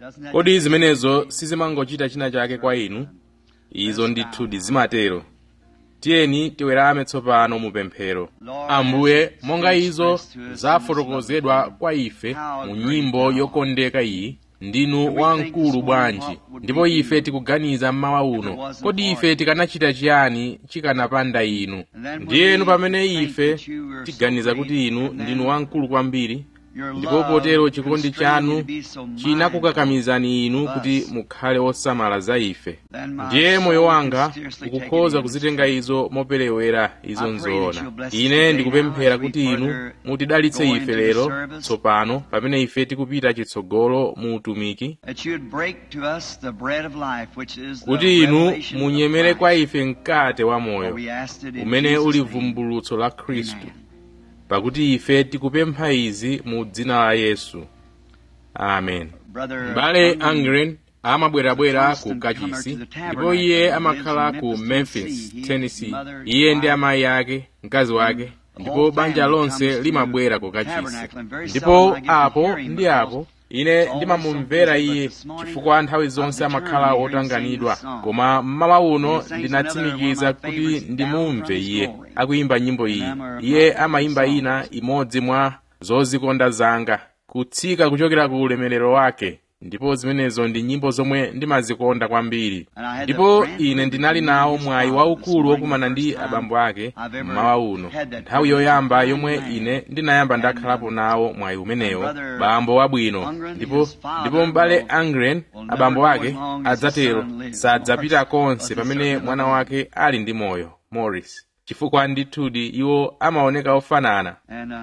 kodi zimenezo sizimangochita china chake kwa inu izo ndithu zimatero tiyeni tiwerame tsopano mu pemphero ambuye monga izo zafotokozedwa kwa ife mu nyimbo yokondeka iyi ndinu wamkulu bwanji ndipo ife tikuganiza mmawa uno kodi ife tikanachita chiyani chikanapanda inu ndiyenu pamene ife tiganiza kuti inu ndinu wamkulu kwambiri ndipo potero chikondi chanu chinakukakamizani inu kuti mukhale osamala za ife ndiye moyo wanga ukukhoza kuzitenga izo moperewera izo nzoona ine ndikupemphera kuti inu mutidalitse ife lero tsopano pamene ife tikupita chitsogolo mu utumiki kuti inu munyemere kwa ife mkate wa moyo umene uli vumbulutso la khristu pakuti ife tikupempha izi mu dzina la yesu amen m'bale angren amabwerabwera ku kachisi ndipo iye amakhala ku memphis tennessee iye ndi amayi ake mkazi wake ndipo banja lonse limabwera ku kachisi ndipo apo ndi apo ine ndimamumvera iye chifukwa nthawi zonse amakhala wotanganidwa koma mmawa uno ndinatsimikiza kuti ndimumve iye akuyimba nyimbo iyi iye amayimba ina imodzi mwa zozikonda zanga kutsika kuchokera ku ulemerero wake ndipo zimenezo ndi nyimbo zomwe ndimazikonda kwambiri ndipo ine ndinali nawo mwayi waukulu wokumana ndi abambo ake mmawa uno nthawi yoyamba yomwe ine ndinayamba ndakhalapo nawo mwayi umenewo bambo wabwino ndipo ndipo m'bale angren abambo ake adzatero sadzapita konse pamene mwana wake ali ndi moyo morris chifukwa ndithudi iwo amaoneka ofanana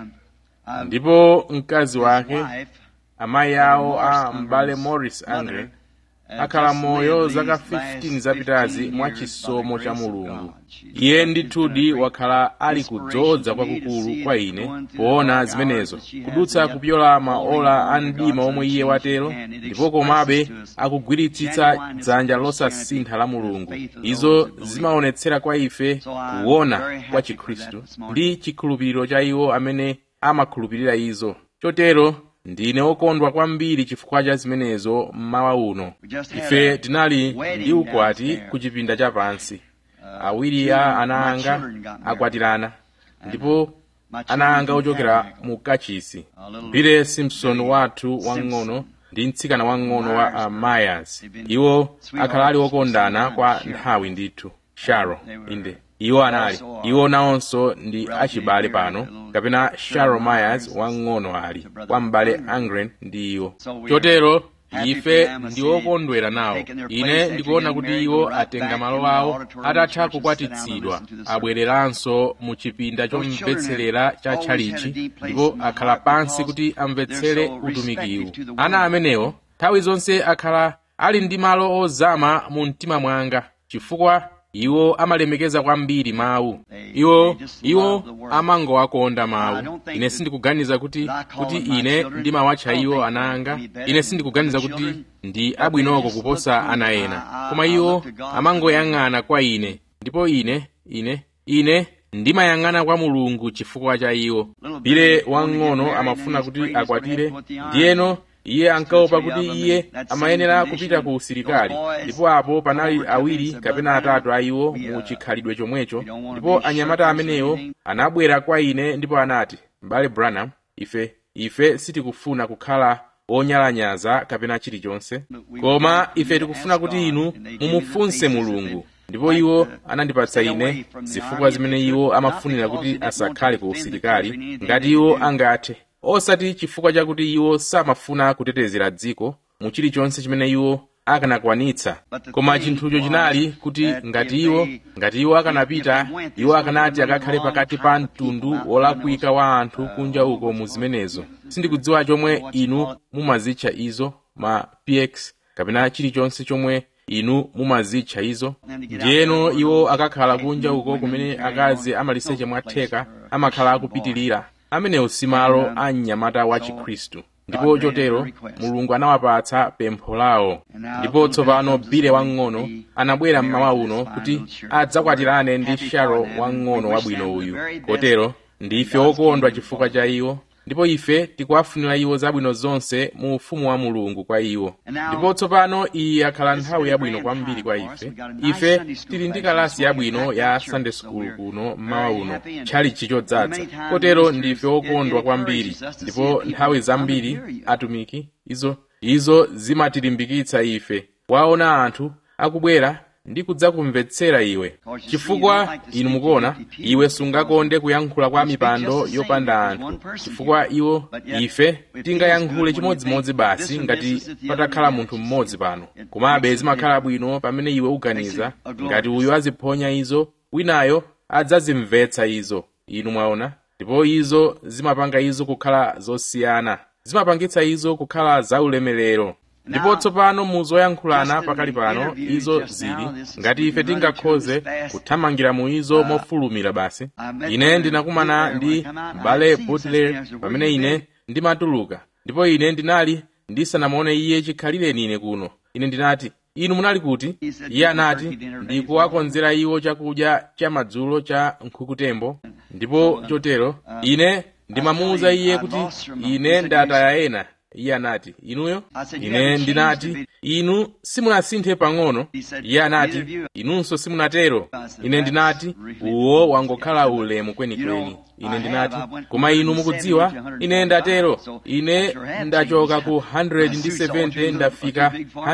ndipo mkazi wake amayi awo a m'bale morris angren akhala moyo zaka 15 zapitazi mwa chisomo cha mulungu iye ndithudi wakhala ali kudzoza kwakukulu kwa ine poona zimenezo kudutsa kupyola maola a mdima omwe iye watero ndipo komabe akugwiritsitsa dzanja losasintha la mulungu izo zimaonetsera kwa ife kuona kwa chikhristu ndi chikhulupiriro cha iwo amene amakhulupirira izo chotero ndine wokondwa kwambiri chifukwa cha zimenezo mmawa uno ife tinali ndi ukwati ku chipinda chapansi awiri a ana anga akwatirana ndipo ana anga ochokera mu kachisi bile simpson wathu wang'ono ndi mtsikana wang'ono wa uh, myers iwo akhala ali okondana kwa nthawi ndithu sharo inde iwo anali iwo nawonso ndi achibale pano kapena sharo myers wang'ono ali kwa m'bale angren ndi iwo chotero ife ndi okondwera nawo ine ndikuona kuti iwo atenga malo awo atatha kukwatitsidwa abwereranso mu chipinda chomvetserera cha tchalichi ndipo akhala pansi kuti amvetsere utumikiwu ana amenewo nthawi zonse akhala ali ndi malo ozama mu mtima mwanga chifukwa iwo amalemekeza kwambiri mawu iwo iwo amangowakonda mawu ine sindikuganiza kuti kuti ine ndimawatcha iwo ana anga ine sindikuganiza kuti ndi abwinoko kuposa ana ena koma iwo amangoyang'ana kwa ine ndipo ine ine ine ndimayang'ana kwa mulungu chifukwa cha iwo bile wang'ono amafuna kuti akwatire ndiyeno iye ankaopa kuti iye amayenera kupita ku usilikali ndipo apo panali awiri kapena atatu a iwo mu chikhalidwe chomwecho ndipo anyamata amenewo anabwera kwa ine ndipo anati m'bale branham ife ife sitikufuna kukhala onyalanyaza kapena chilichonse koma ife tikufuna kuti inu mumufunse mulungu ndipo iwo anandipatsa ine zifukwa zimene iwo amafunira kuti asakhale ku usilikali ngati iwo angathe osati chifukwa chakuti iwo samafuna kutetezera dziko mu chilichonse chimene iwo akanakwanitsa koma chinthucho chinali kuti ngati iwo ngati iwo akanapita iwo akanati akakhale pakati pa mtundu wolakwika wa anthu kunja uko mu zimenezo sindikudziwa chomwe inu mumazitcha izo ma px kapena chilichonse chomwe inu mumazitcha izo ndiyeno iwo akakhala kunja uko kumene akazi amaliseche mwatheka amakhala akupitilira amenewo si malo a mnyamata wa chikhristu ndipo chotero mulungu anawapatsa pempho lawo ndipo tsopano bile wang'ono anabwera mmawa uno kuti adzakwatirane ndi sharo wang'ono wabwino uyu kotero ndife okondwa chifukwa cha iwo ndipo ife tikuwafunira iwo zabwino zonse mu ufumu wa mulungu kwa iwo ndipo tsopano iyi yakhala nthawi yabwino kwambiri kwa ife ife tili ndi kalasi yabwino ya sunday school kuno mmawa uno tchalichi chodzaza kotero ndife okondwa kwambiri ndipo nthawi zambiri atumiki izo izo zimatilimbikitsa ife waona anthu akubwera ndi kudzakumvetsera iwe chifukwa inu mukuona iwe sungakonde kuyankhula kwa mipando yopanda anthu chifukwa iwo ife tingayankhule chimodzimodzi basi ngati patakhala munthu mmodzi pano komabe zimakhala bwino pamene iwe uganiza ngati uyu aziphonya izo winayo adzazimvetsa izo inu mwaona ndipo izo zimapanga izo kukhala zosiyana zimapangitsa izo kukhala zaulemerero ndipo tsopano mu zoyankhulana pakali pano izo zili ngati ife tingakhoze kuthamangira mu izo mofulumira basi ine ndinakumana ndi mbale butler pamene ine ndimatuluka ndipo ine ndinali ndisanamuone iye chikhalireni ine kuno ine ndinati inu munali kuti iye anati ndikuwakonzera iwo chakudya cha madzulo cha nkhukutembo ndipo chotero ine ndimamuwuza iye kuti ine ndataya ena iye anati inuyo ine ndinati inu simunasinthe pang'ono iye anati inunso simunatero ine ndinati uwo wangokhala ulemu kwenikweni ine ndinati koma inu mukudziwa ine ndatero ine ndachoka ku 170 ndafika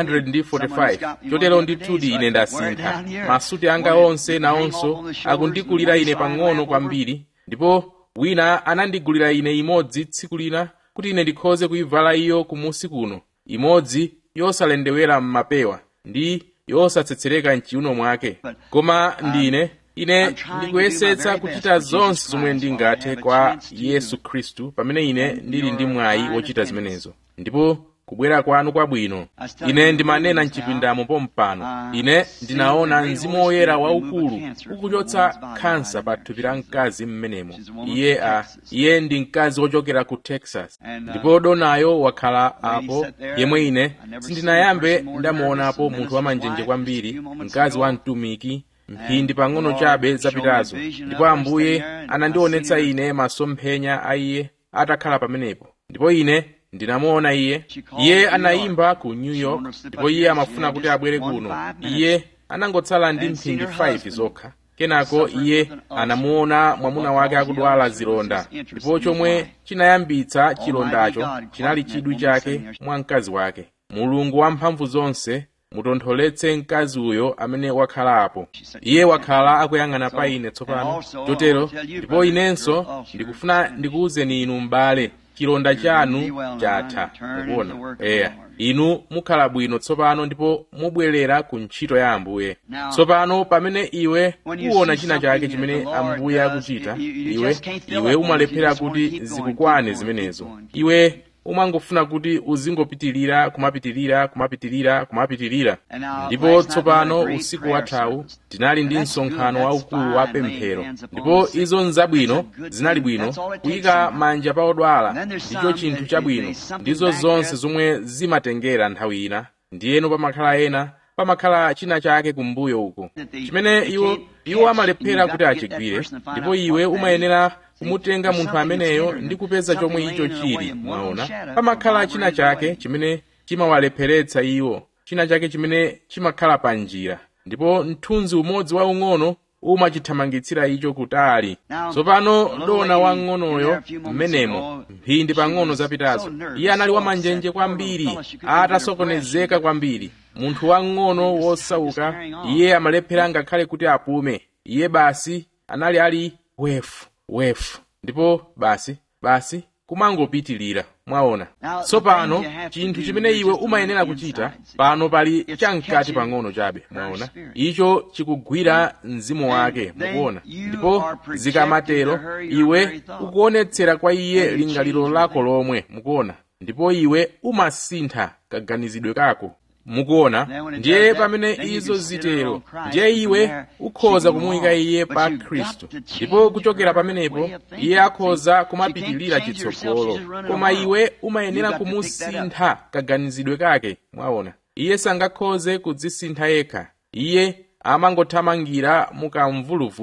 145 chotero ndithudi ine ndasintha masuti anga onse nawonso akundikulira ine pang'ono kwambiri ndipo wina anandigulira ine imodzi tsiku lina kuti ine ndikhoze kuyivala iyo kumusi kuno imodzi yosalendewera m'mapewa ndi yosatsetsereka mchiuno mwake koma ndine ine ndikuyesetsa kuchita zonse zomwe ndingathe kwa yesu khristu pamene ine ndili ndi mwayi wochita zimenezo ndipo kubwera kwanu kwabwino ine ndimanena mchipindamo pompano ine ndinaona mzimu woyera waukulu ukuchotsa khansa pa thupi la mkazi mmenemo iye a iye ndi mkazi wochokera ku texas ndipo donayo wakhala apo yemwe ine sindinayambe ndamuonapo munthu wamanjenje kwambiri mkazi wa mtumiki mphindi pang'ono chabe zapitazo ndipo ambuye anandionetsa ine masomphenya a iye atakhala pamenepo ndipo ine ndinamuona iye iye anayimba ku new york ndipo iye amafuna kuti abwere kuno iye anangotsala ndi mphindi 5 zokha kenako iye anamuona mwamuna wake akudwala zilonda ndipo chomwe chinayambitsa chilondacho chinali chidwi chake mwa mkazi wake mulungu wamphamvu zonse mutontholetse mkazi uyo amene wakhalapo iye wakhala akuyang'ana pa ine tsopano chotero ndipo inenso ndikufuna ndikuwuzeni inu m'bale chilonda chanu chatha mukuona eya inu mukhala bwino tsopano ndipo mubwerera ku ntchito ya ambuye tsopano pamene iwe uwona china chake chimene ambuye akuchita iwe iwe umalephera kuti zikukwane zimenezo iwe umangofuna kuti uzingopitirira kumapitirira kumapitirira kumapitirira ndipo tsopano usiku wathawu tinali ndi msonkhano waukulu wa pemphero ndipo izo nzabwino zinali bwino kuyika manja pa odwala ndicho chinthu chabwino ndizo zonse zomwe zimatengera nthawi ina ndiyeno pamakhala ena pamakhala china chake kumbuyo uko chimene iwo iwo amalephera kuti achigwire ndipo iwe umayenera kumutenga munthu ameneyo ndi kupeza chomwe icho chili mwaona pamakhala china chake chimene chimawalepheretsa iwo china chake chimene chimakhala pa njira ndipo mthunzi umodzi waung'ono umachithamangitsira icho kutali tsopano dona wang'onoyo mmenemo mphindi pang'ono zapitazo iye anali wamanjenje kwambiri atasokonezeka kwambiri munthu wang'ono wosauka iye amalephera ngakhale kuti apume iye basi anali ali wefu wefu ndipo basi basi kumangopitilira mwaona tsopano chinthu chimene iwe umayenera kuchita pano pali chamkati pang'ono chabe mwaona icho chikugwira mzimu wake mukuona ndipo zikamatero iwe ukuonetsera kwa iye lingaliro lako lomwe mukuona ndipo iwe umasintha kaganizidwe kako mukuona ndiye pamene izo zitero ndiye iwe ukhoza kumuyika iye pa khristu ndipo kuchokera pamenepo iye akhoza kumapitilira chitsogolo koma iwe umayenera kumusintha kaganizidwe kake mwaona iye sangakhoze kudzisintha yekha iye amangothamangira mukamvuluvulu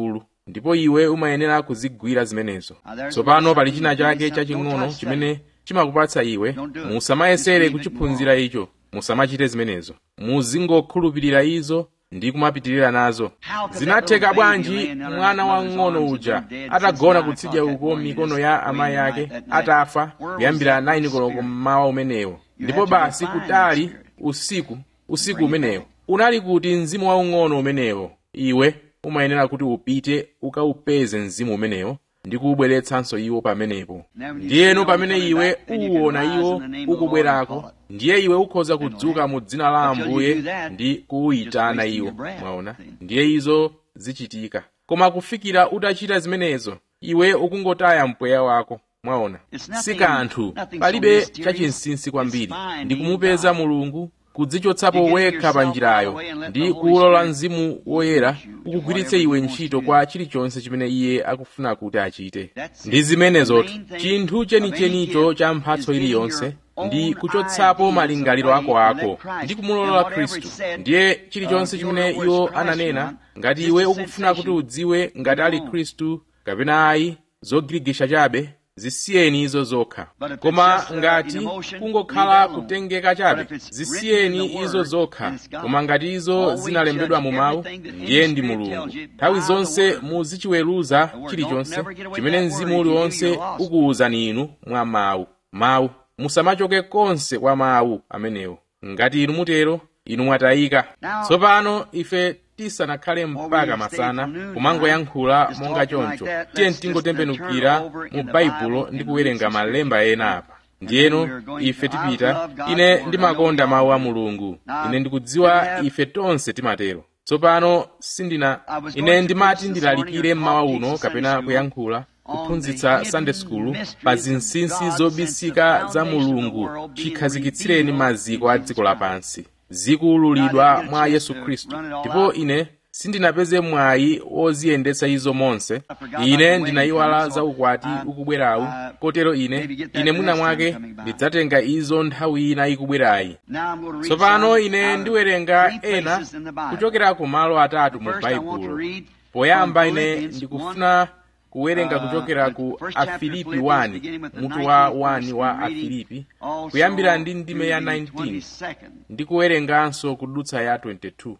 ndipo iwe umayenera kuzigwira zimenezo tsopano pali china chake chaching'ono chimene chimakupatsa iwe musamayesere kuchiphunzira icho musamachite zimenezo muzingokhulupirira izo ndi kumapitirira nazo zinatheka bwanji mwana wang'ono uja atagona kutsidya uko mikono ya amayi ake atafa kuyambira 9 koloko mmawa umenewo ndipo basi kutali usiku usiku umenewo unali kuti mzimu waung'ono umenewo iwe umayenera kuti upite ukaupeze mzimu umenewo ndi kuubweretsanso iwo pamenepo ndiyeno pamene iwe uwuona iwo ukubwerako ndiye iwe ukhoza kudzuka mu dzina la ambuye ndi kuwuyitana iwo mwaona ndiye izo zichitika koma kufikira utachita zimenezo iwe ukungotaya mpweya wako mwaona si kanthu palibe chachinsinsi kwambiri ndi kumupeza mulungu kudzichotsapo wekha pa njirayo ndi kuwulola mzimu woyera ukugwiritse iwe ntchito kwa chilichonse chimene iye akufuna kuti achite ndi zimenezotu chinthu chenichenicho cha mphatso iliyonse ndi kuchotsapo malingaliro ako ako ndi kumulola khristu ndiye chilichonse chimene iwo ananena ngati iwe ukufuna kuti udziwe ngati ali khristu kapena ayi zogirigisha chabe zisiyeni izo zokha koma ngati kungokhala kutengeka chabe zisiyeni izo zokha koma ngati izo zinalembedwa mu mawu ndiye ndi mulungu nthawi zonse muzichiweruza chilichonse chimene mzimu uliwonse ukuwuzani inu mwa mawu mawu musamachoke konse kwa mawu amenewo ngati inu mutero inu mwatayika tsopano ife tisanakhale mpaka masana kumangoyankhula monga choncho tiye tingotembenukira mu baibulo ndi kuwerenga malemba ena apa ndiyeno ife tipita ine ndimakonda mawu a mulungu ine ndikudziwa ife tonse timatero tsopano sindina ine ndimati ndilalikire mmawa uno kapena kuyankhula kuphunzitsa sunday school pa zinsinsi zobisika za mulungu chikhazikitsireni maziko a dziko lapansi zikuululidwa mwa yesu khristu ndipo ine sindinapeze mwayi woziyendetsa izo monse ine ndinayiwala za ukwati ukubwerawu kotero ine ine mwina mwake ndidzatenga izo nthawi ina ikubwerayi tsopano ine ndiwerenga ena kuchokera ku malo atatu mu baibulo poyamba ine ndikufuna kuwerenga kuchokera ku afilipi 1 mutu wa 1 wa afilipi kuyambira ndi ndime ya 19 ndi kuwerenganso kudutsa ya 22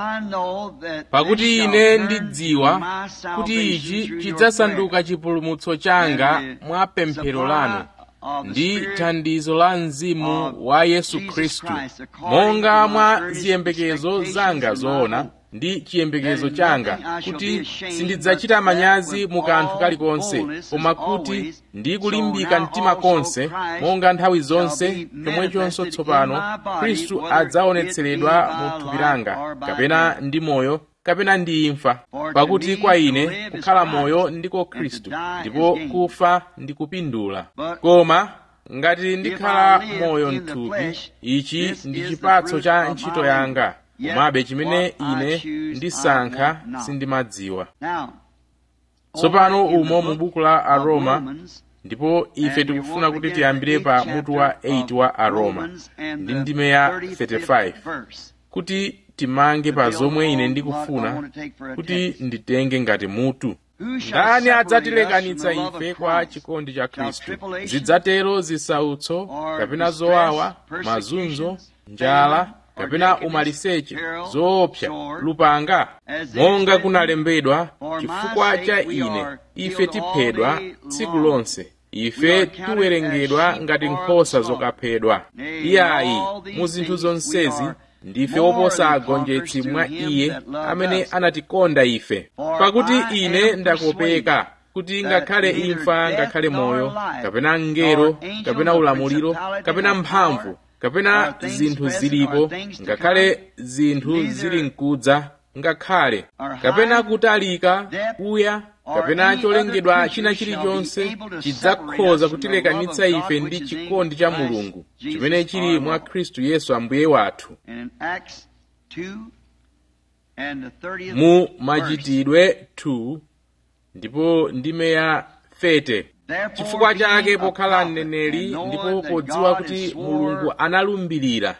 pakuti ine ndidziwa kuti ichi chidzasanduka chipulumutso changa mwa pemphero lanu ndi thandizo la mzimu wa yesu khristu monga mwa ziyembekezo zanga zoona ndi chiyembekezo changa kuti sindidzachita manyazi mu kanthu kalikonse koma kuti ndi kulimbika mtima konse monga nthawi zonse chomwechonso tsopano khristu adzaonetseredwa mu thupi langa kapena ndi moyo kapena ndi imfa pakuti kwa ine kukhala moyo ndiko khristu ndipo kufa ndi kupindula koma ngati ndikhala moyo mthupi ichi ndi chipatso cha ntchito yanga komabe chimene ine ndisankha sindimadziwa tsopano umo mu buku la aroma ndipo ife tikufuna kuti tiyambire pa mutu wa 8 wa aroma ndi ndime ya 35 kuti timange pa zomwe ine ndikufuna kuti nditenge ngati mutu ndani adzatilekanitsa ife kwa chikondi cha khristu zidzatero zisautso kapena zowawa mazunzo njala kapena umaliseche zoopsa lupanga monga kunalembedwa chifukwa cha ine ife tiphedwa tsiku lonse ife tiwerengedwa ngati nkhosa zokaphedwa iyayi mu zinthu zonsezi ndife woposa agonjetsi mwa iye amene anatikonda ife pakuti ine ndakopeka kuti ngakhale imfa ngakhale moyo kapena mngelo kapena ulamuliro kapena mphamvu kapena zinthu zilipo ngakhale zinthu zili mkudza ngakhale kapena kutalika kuya kapena cholengedwa china chilichonse chidzakhoza kutilekanitsa ife ndi chikondi cha mulungu chimene chili mwa khristu yesu ambuye wathu mu machitidwe 2 ndipo ndime ya 30 chifukwa chake pokhala mneneri ndipo podziwa kuti mulungu analumbirira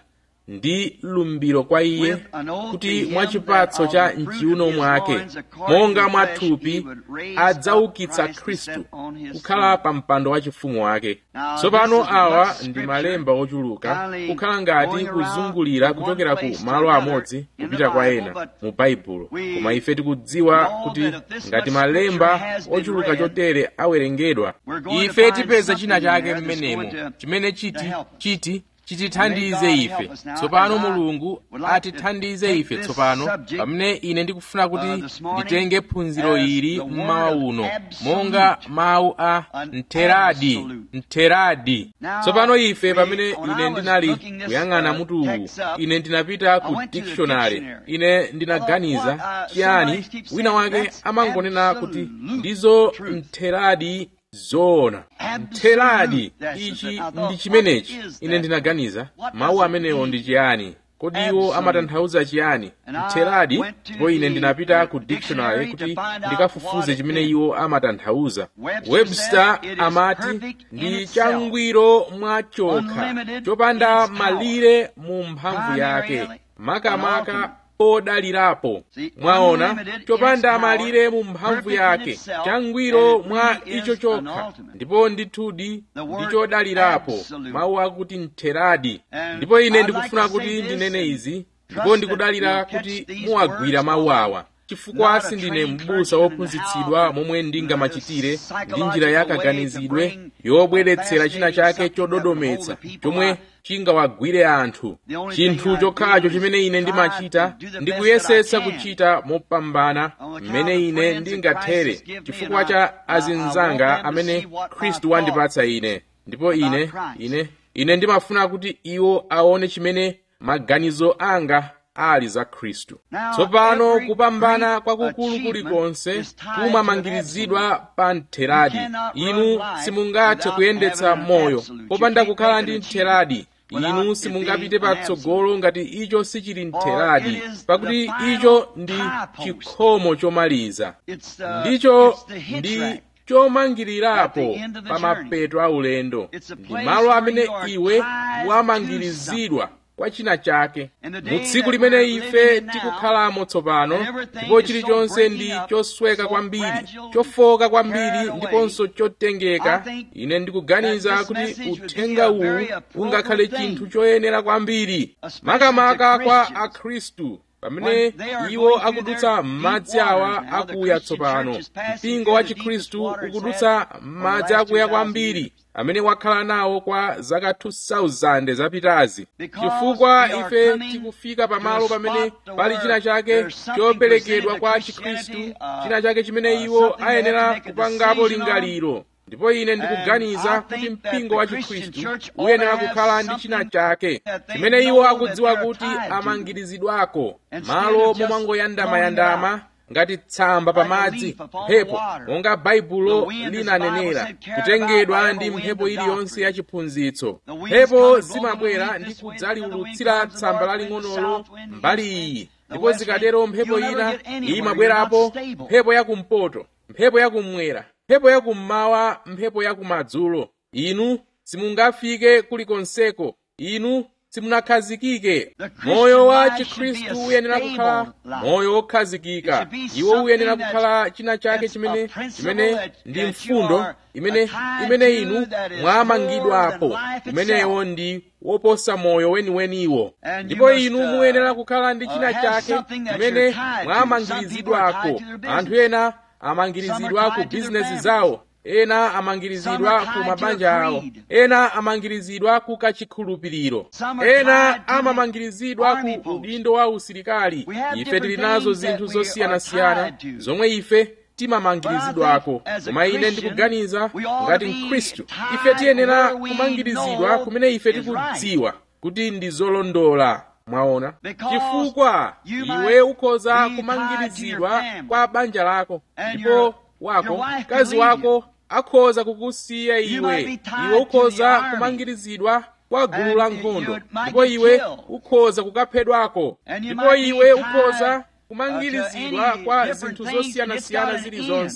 ndi lumbiro kwa iye kuti mwachipatso cha mchiuno mwake monga mwathupi adzaukitsa khristu kukhala pa mpando wachifumu wake tsopano awa ndi malemba ochuluka kukhala ngati kuzungulira kuchokera ku malo amodzi kupita kwa ena mu baibulo koma ife tikudziwa kuti ngati malemba ochuluka chotere awerengedwa ife tipeza china chake mmenemo chimene chiti chiti chitithandize ife tsopano mulungu atithandize ife tsopano pamene ine ndikufuna kuti nditenge phunziro ili mmawa uno monga mawu a mtheradi mtheradi tsopano ife pamene ine ndinali kuyang'ana mutu uwu ine ndinapita ku dictionary ine ndinaganiza chiyani wina wake amangonena kuti ndizo mtheradi zoona mtheradi ichi ndi chimenechi ine ndinaganiza mawu amenewo ndi chiyani kodi iwo amatanthauza chiyani mtheradi ndipo ine ndinapita ku dictionary kuti ndikafufuze chimene iwo amatanthauza webster amati ndi changwiro mwachokha chopanda malire mu mphamvu yake makamaka odalirapo mwaona chopanda malire mu mphamvu yake changwiro mwa icho chokha ndipo ndithudi ndi chodalirapo mawu akuti mtheradi ndipo ine ndikufuna kuti ndinene izi ndipo ndikudalira kuti muwagwira mawu awa chifukwa sindine m'busa wophunzitsidwa momwe ndingamachitire ndi njira yakaganizidwe yobweretsera china chake chododometsa chomwe chingawagwire anthu chinthu chokhacho chimene ine ndimachita ndikuyesetsa kuchita mopambana mmene ine ndingathere chifukwa cha azinzanga amene khristu wandipatsa ine ndipo ine ine ine ndimafuna kuti iwo aone chimene maganizo anga ali za khristu tsopano kupambana kwakukulu kulikonse kumamangirizidwa pa mtheradi inu simungathe kuyendetsa moyo popanda kukhala ndi mtheradi inu simungapite patsogolo ngati icho sichili mtheradi pakuti icho ndi chikhomo chomaliza ndicho ndi chomangirirapo pa mapeto a ulendo ndi malo amene iwe wamangirizidwa kwa china chake mu tsiku limene ife tikukhalamo tsopano ndipo chilichonse ndi chosweka kwambiri chofoka kwambiri ndiponso chotengeka ine ndikuganiza kuti uthenga uwu ungakhale chinthu choyenera kwambiri makamaka kwa akhristu pamene iwo akudutsa m'madzi awa akuya tsopano mpingo wa chikhristu ukudutsa m'madzi akuya kwambiri amene wakhala nawo kwa zaka 2000 zapitazi chifukwa ife tikufika pamalo pamene pali china chake choperekedwa kwa chikhristu china chake chimene iwo ayenera kupangapo lingaliro ndipo ine ndikuganiza kuti mpingo wa chikhristu uyenera kukhala ndi china chake chimene iwo akudziwa kuti amangirizidwako malo momangoyandamayandama ngati tsamba pamadzi mphepo monga baibulo linanenera kutengedwa ndi mphepo iliyonse ya chiphunzitso mphepo zimabwera ndi kudzaliwulutsira tsamba laling'onolo mbali iyi ndipo zikatero mphepo ina imabwerapo mphepo yakumpoto mphepo yakummwera mphepo yakummawa mphepo yakumadzulo inu simungafike kulikonseko inu simunakhazikike moyo wa chikhristu uyenera kukhala moyo wokhazikika iwo uyenera kukhala china chake chimene chimene ndi mfundo imene imene inu mwamangidwapo umenewo ndi woposa moyo weniweniwo ndipo inu muyenera kukhala ndi china chake chimene mwamangirizidwako anthu ena amangirizidwa ku bizinesi zawo ena amangirizidwa ku mabanja awo ena amangirizidwa ku kachikhulupiriro ena amamangirizidwa ku udindo wa usilikali ife tili nazo zinthu zosiyanasiyana zomwe ife timamangirizidwako koma ine ndikuganiza ngati mkhristu ife tiyenera kumangirizidwa kumene ife tikudziwa kuti ndi zolondola mwaona chifukwa iwe ukhoza kumangirizidwa kwa banja lako ndipo wako mkazi wako akhoza kukusiya iwe iwe ukhoza kumangirizidwa kwa gulu la nkhondo ndipo iwe ukhoza kukaphedwako ndipo iwe ukhoza kumangirizidwa kwa zinthu zosiyanasiyana zilizonse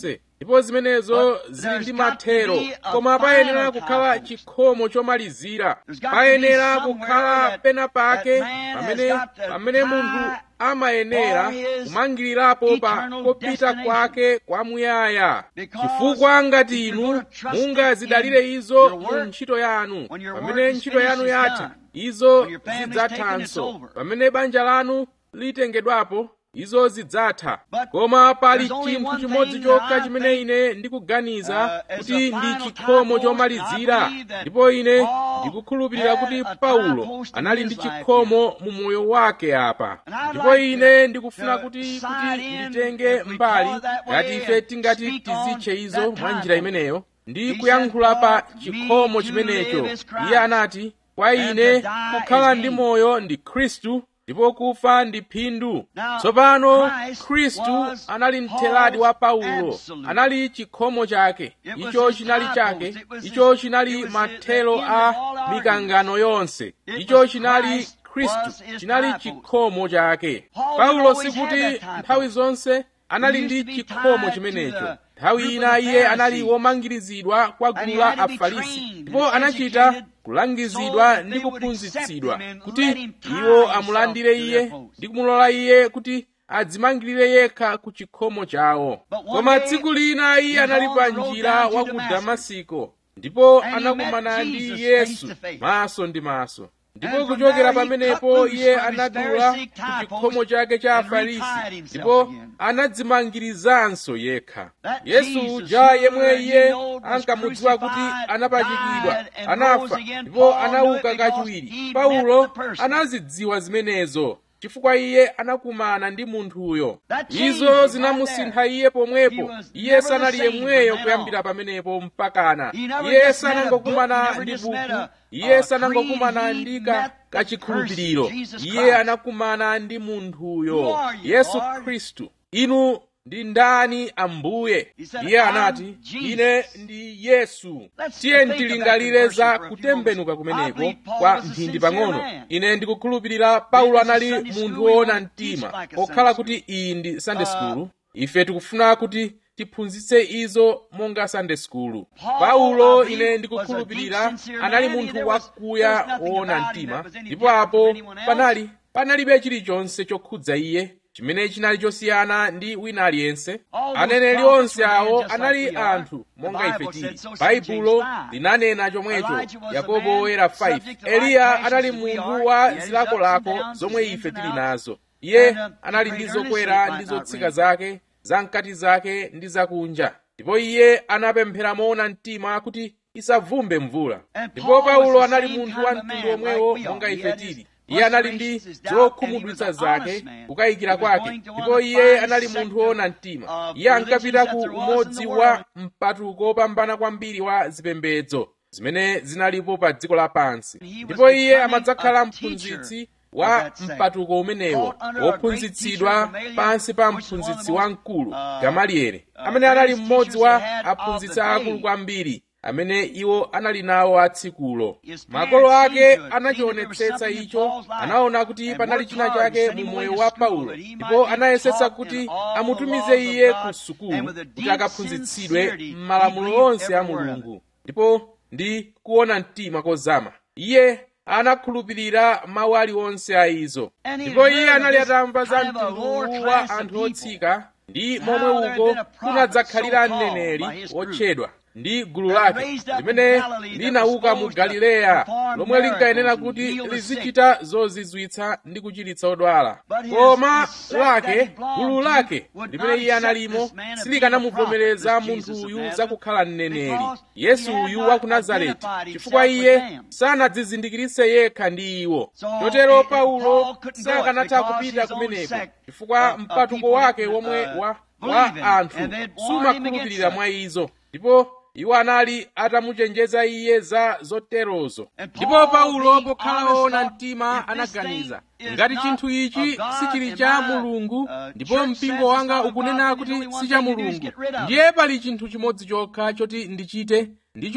ndipo zimenezo zili ndi mathero koma payenera kukhala chikhomo chomalizira payenera kukhala pena pake pamene pamene munthu amayenera kumangirirapo pa kopita kwake kwamuyaya chifukwa ngati inu mungazidalire izo mu ntchito yanu pamene ntchito yanu yatha izo zidzathanso pamene banja lanu litengedwapo izo zidzatha koma pali chinthu chimodzi chokha chimene ine ndikuganiza kuti ndi chikhomo chomalizira ndipo ine ndikukhulupirira kuti paulo anali ndi chikhomo mu moyo wake apa ndipo ine ndikufuna kuti kuti nditenge mbali ngati ife tingati tizitche izo mwa njira imeneyo ndi kuyankhula pa chikhomo chimenecho iye anati kwa ine kukhala ndi moyo ndi khristu ndipo kufa ndi phindu tsopano khristu anali mtheladi wa paulo anali chikhomo chake icho chinali chake icho chinali mathelo a mikangano yonse icho chinali khristu chinali chikhomo chake paulo sikuti nthawi zonse anali ndi chikhomo chimenecho nthawi ina iye anali womangirizidwa kwa gulu la afarisi ndipo anachita kulangizidwa ndi kuphunzitsidwa kuti iwo amulandire iye ndi kumulola iye kuti adzimangirire yekha ku chikhomo chawo koma tsiku lina iye anali pa njira wa ku damasiko ndipo anakumana ndi yesu maso ndi maso ndipo kuchokera pamenepo iye anadula ku chikhomo chake cha afarisi ndipo anadzimangirizanso yekha yesu uja yemwe iye ankamudziwa kuti anapachikidwa anafa ndipo anauka kachiwiri paulo anazidziwa zimenezo chifukwa iye anakumana ndi munthuyo izo zinamusintha iye pomwepo iye sanali yemweyo kuyambira pamenepo mpakana iye sanangokumana ndi buku iye sanangokumana ndi kachikhulupiriro iye anakumana ndi munthuyo yesu khristu inu ndi ndani ambuye iye anati ine ndi yesu tiye ntilingalire za kutembenuka kumeneko kwa mphindi pang'ono ine ndikukhulupirira paulo anali munthu woona mtima okhala kuti iyi ndi sunday school ife tikufuna kuti tiphunzitse izo monga sunday school paulo ine ndikukhulupirira anali munthu wakuya woona mtima ndipo apo panali panalibe chilichonse chokhudza iye chimene chinali chosiyana ndi wina aliyense aneneri onse awo anali anthu monga ife tili baibulo linanena chomwecho yakobo woyera 5 eliya anali munthu wa zilakolako zomwe ife tili nazo iye anali ndi zokwera ndi zotsika zake zamkati zake ndi zakunja ndipo iye anapemphera moona mtima kuti isavumbe mvula ndipo paulo anali munthu wa mtundu omwewo monga ife tili iye anali ndi zokhumudwitsa zake kukayikira kwake ndipo iye anali munthu woona mtima iye ankapita ku umodzi wa mpatuko wopambana kwambiri wa zipembedzo zimene zinalipo pa dziko lapansi ndipo iye amadzakhala mphunzitsi wa mpatuko umenewo wophunzitsidwa pansi pa mphunzitsi wamkulu gamalieli amene anali mmodzi wa aphunzitsi akulu kwambiri amene iwo anali nawo atsikulo makolo ake anachionetsetsa icho anaona kuti panali china chake mu moyo wa paulo ndipo anayesetsa kuti amutumize iye ku sukulu kuti akaphunzitsidwe m'malamulo onse a mulungu ndipo ndi kuona mtima kozama iye anakhulupirira mawu aliwonse a izo ndipo iye anali atamva za mtundu wa anthu otsika ndi momwe uko kunadzakhalira mneneri wotchedwa ndi gulu lake limene linauka mu galileya lomwe linkayenera kuti lizichita zozizwitsa ndi kuchiritsa odwala koma lake gulu lake limene iye analimo silikanamuvomereza munthu uyu zakukhala mneneri yesu uyu wa ku nazareti chifukwa iye sanadzizindikiritse yekha ndi iwo chotero paulo sakanatha kupita kumeneko chifukwa mpatuko wake womwe wa, wa anthu sumakhulupirira mwa izo ndipo iwo anali atamuchenjeza iye za zoterozo ndipo paulo pokhala woona mtima anaganiza ngati chinthu ichi sichili cha mulungu ndipo mpingo wanga ukunena kuti si cha mulungu ndiye pali chinthu chimodzi chokha choti ndichite ndicho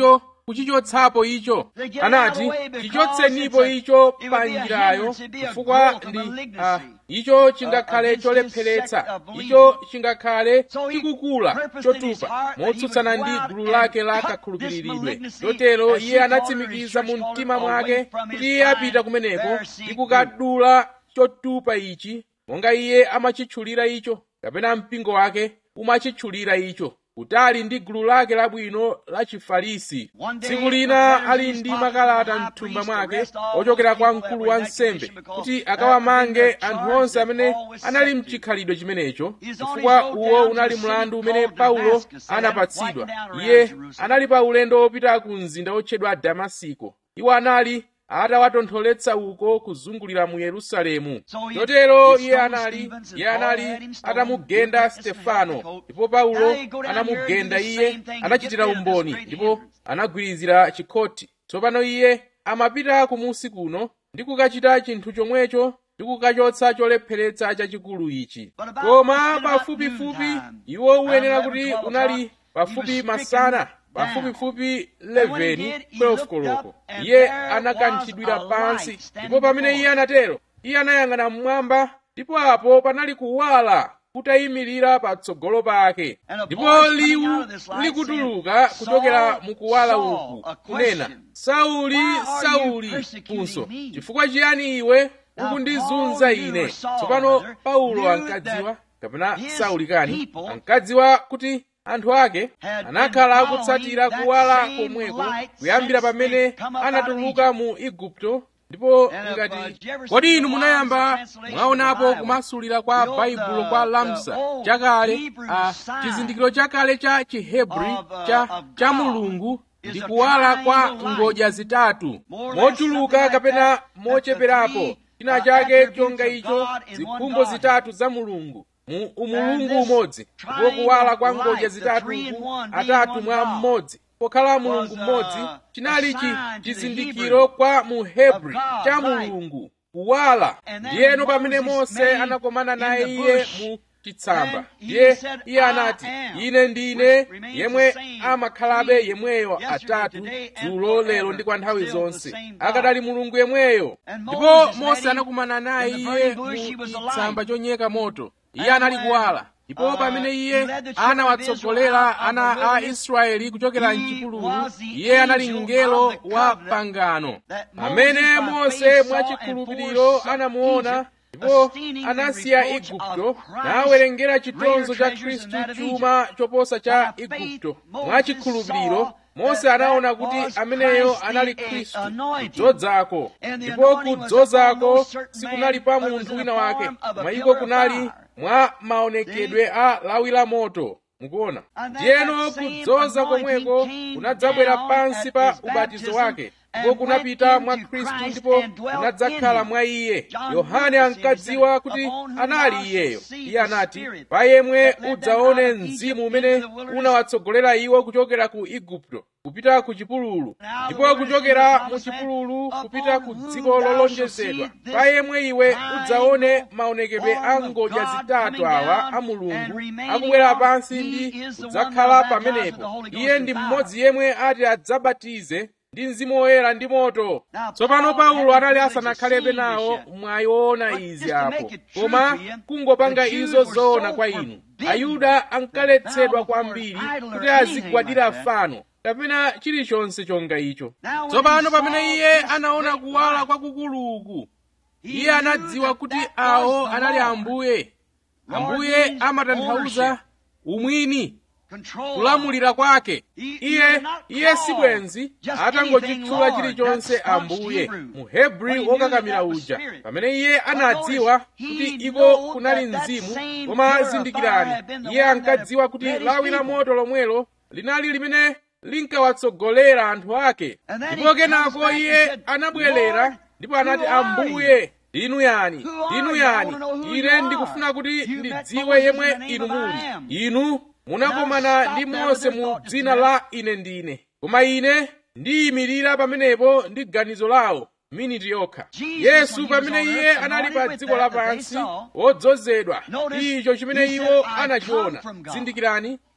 kuchichotsapo icho anati chichotsenipo icho pa njirayo chifukwa ndi uh, icho chingakhale cholepheretsa icho chingakhale chikukula chotupa motsutsana ndi gulu lake la kakhulupiridwe chotero iye anatsimikiza mu mtima mwake kuti iye apita kumeneko ndi kukadula chotupa ichi monga iye amachitchulira icho kapena mpingo wake umachitchulira icho kutali ndi gulu lake labwino la chifarisi tsiku lina ali ndi makalata mthumba mwake ochokera kwa mkulu wa nsembe kuti akawamange anthu onse amene anali mchikhalidwe chimenecho chifukwa uwo unali mlandu umene paulo anapatsidwa iye anali pa ulendo wopita ku mzinda wotchedwa damasiko iwo anali atawatontholetsa uko kuzungulira mu yerusalemu chotero iye anali iye anali atamugenda stefano ndipo paulo anamugenda iye anachitira umboni ndipo anagwirizira chikhoti tsopano iye amapita kumusi kuno ndi kukachita chinthu chomwecho ndi kukachotsa cholepheretsa chachikulu ichi koma pafupifupi iwo uyenera kuti unali pafupi masana pafupifupi 11 12 koloko iye anakanthidwira pansi ndipo pamene iye anatero iye anayang'ana mmwamba ndipo apo panali kuwala kutayimirira patsogolo pake ndipo liwu likutuluka kuchokera mukuwala uku kunena sauli sauli funso chifukwa chiyani iwe ukundizunza ine tsopano paulo ankadziwa kapena sauli kani ankadziwa kuti anthu ake anakhala akutsatira kuwala komweko kuyambira pamene anatuluka mu igupto ndipo ngati kodi inu munayamba mwaonapo kumasulira kwa baibulo kwa lamsa chakale a chizindikiro chakale cha chihebri cha, cha mulungu ndi kuwala kwa ngodya zitatu mochuluka kapena mocheperapo china chake chonga icho zikhumbo zitatu za mulungu mu umulungu umodzi ndipo kuwala kwa ngodya zitatu atatu mwa mmodzi pokhala mulungu mmodzi chinali chi chizindikiro kwa muhebri cha mulungu kuwala ndiyeno pamene mose anakomana naye iye mu chitsamba ndiye iye anati ine ndine yemwe amakhalabe yemweyo atatu dzulo lero ndi kwa nthawi zonse akadali mulungu yemweyo ndipo mose anakumana naye iye mu chitsamba chonyeka moto iye anali kuwala ndipo pamene iye anawatsogolera ana a israeli kuchokera mchipululu iye anali mngelo wa pangano amene mose mwachikhulupiriro anamuona ndipo anasiya igupto nawerengera chitonzo cha khristu chuma choposa cha igupto mwachikhulupiriro mose anaona kuti ameneyo anali khristu kudzozako ndipo kudzozako sikunali pa munthu wina wake koma iko kunali mwa maonekedwe a lawi la moto mukuona ndiyeno kudzoza komweko kunadzabwera pansi pa ubatizo wake ndipo kunapita mwa khristu ndipo kunadzakhala mwa iye yohane ankadziwa kuti anali iyeyo iye anati pa yemwe udzaone mzimu umene unawatsogolera iwo kuchokera ku igupto kupita ku chipululu ndipo kuchokera mu chipululu kupita ku dziko lolonjezedwa pa yemwe iwe udzaone maonekedwe a ngodya zitatu awa a mulungu akubwera pansi ndi kudzakhala pamenepo iye ndi mmodzi yemwe ati adzabatize ndi mzimu woyera ndi moto tsopano paulo anali asanakhalebe nawo mwayiona izi apo koma kungopanga izo zoona kwa inu ayuda ankaletsedwa kwambiri kuti azigwadira fano kapena chilichonse chonga icho tsopano pamene iye anaona kuwala kwakukuluku iye anadziwa kuti awo anali ambuye ambuye amatanthauza umwini kulamulira kwake iye iye sibwenzi atangochitchula chilichonse ambuye mu hebri wokakamira uja pamene iye anadziwa kuti iko kunali mzimu koma zindikirani iye ankadziwa kuti lawi la moto lomwelo linali limene linkawatsogolera anthu ake ndipo kenako iye anabwerera ndipo anati ambuye inu yani inu yani ine ndikufuna kuti ndidziwe yemwe inu muli inu munakomana ndi mose mu dzina la ine ndine koma ine ndiyimirira pamenepo ndi ganizo lawo miniti yokha yesu pamene iye anali pa dziko lapansi wodzozedwa icho chimene iwo anachiona zindikirani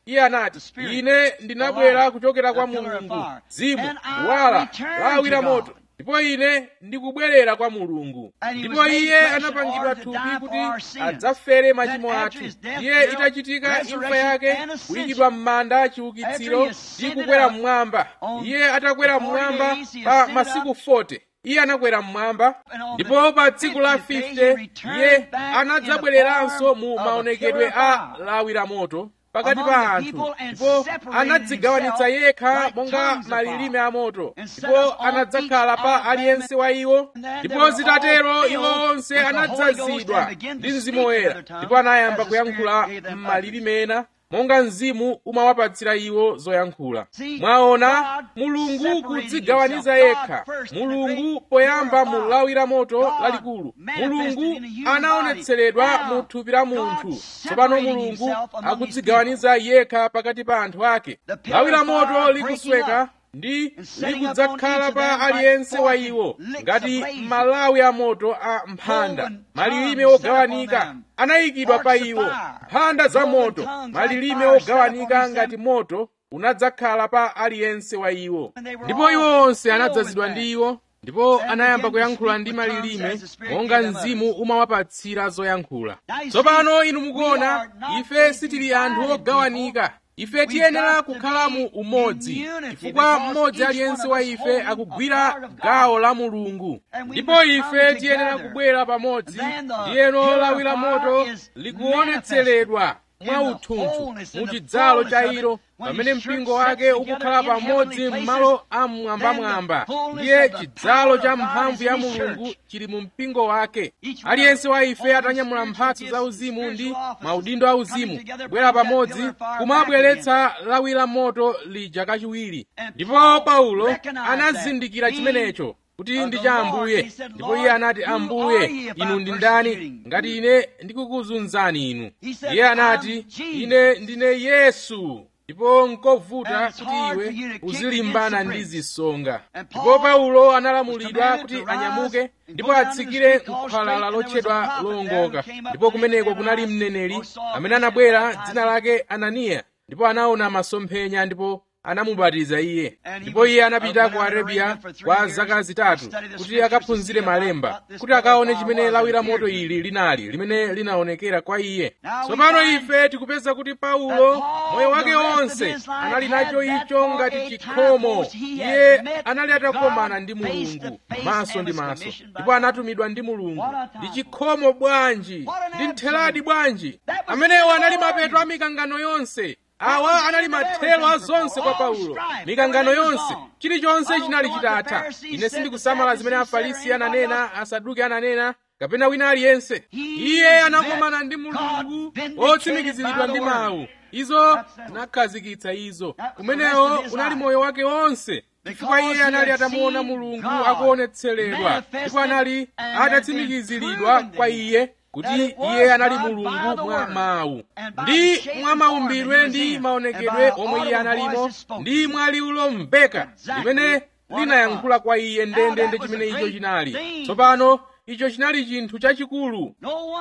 iye anati ine ndinabwera kuchokera kwa mulungu zimu wala lawira moto ndipo ine ndikubwerera kwa mulungu ndipo iye anapangidwa thupi kuti adzafere machimo athu iye itachitika imfa yake kuyikidwa m'manda chiukitsiro ndi kukwera mmwamba iye atakwera mmwamba pa masiku 40 iye anakwera mmwamba ndipo pa tsiku la 50 iye anadzabwereranso mu maonekedwe a lawi la moto pakati pa anthu ndipo anadzigawanitsa yekha monga malilime a moto ndipo anadzakhala pa aliyense wa iwo ndipo zitatero iwo onse anadzazidwa ndi mzimu woyera ndipo anayamba kuyankhula m'malilime ena monga mzimu umawapatsira iwo zoyankhula mwaona mulungu kudzigawaniza yekha mulungu poyamba mu lawi la moto lalikulu mulungu anaonetseredwa mu thupi la munthu tsopano mulungu akudzigawaniza yekha pakati pa anthu ake lawi la moto likusweka ndi likudzakhala pa aliyense wa iwo ngati malawi a moto a mphanda malilime ogawanika anayikidwa pa iwo mphanda za moto malilime ogawanika ngati moto unadzakhala pa aliyense wa iwo ndipo iwo onse anadzazidwa ndi iwo ndipo anayamba kuyankhula ndi malilime monga mzimu umawapatsira zoyankhula tsopano inu mukuona ife sitili anthu ogawanika ife tiyenera kukhala mu umodzi chifukwa mmodzi aliyense wa ife akugwira gawo la mulungu ndipo ife tiyenera kubwera pamodzi ndiyeno lawi la moto likuonetseredwa mwa uthunthu mu chidzalo cha ilo pamene mpingo wake ukukhala pamodzi m'malo amwambamwamba ndiye chidzalo cha mphamvu ya mulungu chili mu mpingo wake aliyense wa ife atanyamula mphatso za uzimu ndi maudindo a uzimu kubwera pamodzi kumabweretsa lawi la moto lija kachiwiri ndipo paulo anazindikira chimenecho kuti ndi cha ambuye ndipo iye anati ambuye inu ndi ndani ngati ine ndikukuzunzani inu iye anati ine ndine yesu ndipo nkovuta kuti iwe uzilimbana ndi zisonga ndipo paulo analamulidwa kuti anyamuke ndipo atsikire nkhwalala lotchedwa lowongoka ndipo kumeneko kunali mneneri amene anabwera dzina lake ananiya ndipo anaona masomphenya ndipo anamubatiza iye ndipo iye anapita ku arabiya kwa zaka zitatu kuti akaphunzire malemba kuti akaone chimene lawi la moto ili linali limene linaonekera kwa iye tsopano ife tikupeza kuti paulo moyo wake wonse anali nacho icho ngati chikhomo iye anali atakomana ndi mulungu maso ndi maso ndipo anatumidwa ndi mulungu ndi chikhomo bwanji ndi ntheladi bwanji amenewo anali mapeto a mikangano yonse awa anali mathelo a zonse kwa paulo mikangano yonse chilichonse chinali chitatha ine sindikusamala zimene afarisi ananena asaduki ananena kapena wina aliyense iye anakomana ndi mulungu otsimikiziridwa ndi mawu izo zinakhazikitsa izo kumenewo unali moyo wake wonse chifukwa iye anali atamuona mulungu akuonetseredwa ndipo anali atatsimikiziridwa kwa iye kuti iye anali mulungu mwa mawu ndi mwa maumbirwe ndi maonekedwe omwe iye analimo ndi mwa liwu lomveka limene linayankhula kwa iye ndendende chimene icho chinali tsopano icho chinali chinthu chachikulu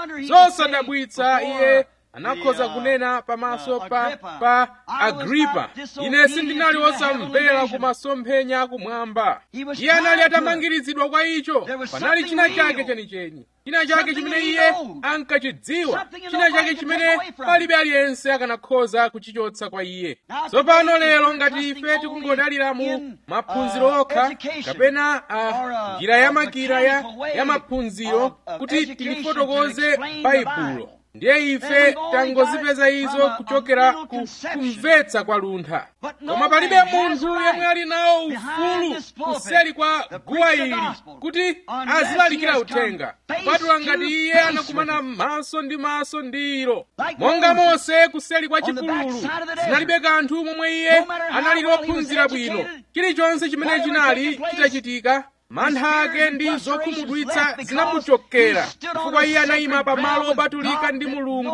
zosadabwitsa iye anakhoza kunena pamaso pa pa agripa ine sindinali wosamvera ku masomphenya akumwamba iye anali atamangirizidwa kwa icho panali china chake chenicheni china chake chimene iye ankachidziwa china chake chimene palibe aliyense akanakhoza kuchichotsa kwa iye tsopano lero ngati ife tikungodalira mu maphunziro okha kapena njira ya makira ya, ya maphunziro kuti tilifotokoze baibulo ndiye ife tangozipeza izo kuchokera ku kumvetsa kwa luntha koma palibe munthu yemwe ali nawo ufulu kuseli kwa guwa ili kuti azilalikira uthenga kupatula ngati iye anakumana maso ndi maso ndi ilo monga mose kuseli kwa chipululu zinalibe kanthu momwe iye anali wophunzira bwino chilichonse chimene chinali chitachitika mantha ake ndi zokhumudwitsa zinamuchokera chifukwa iye anayima pamalo opatulika ndi mulungu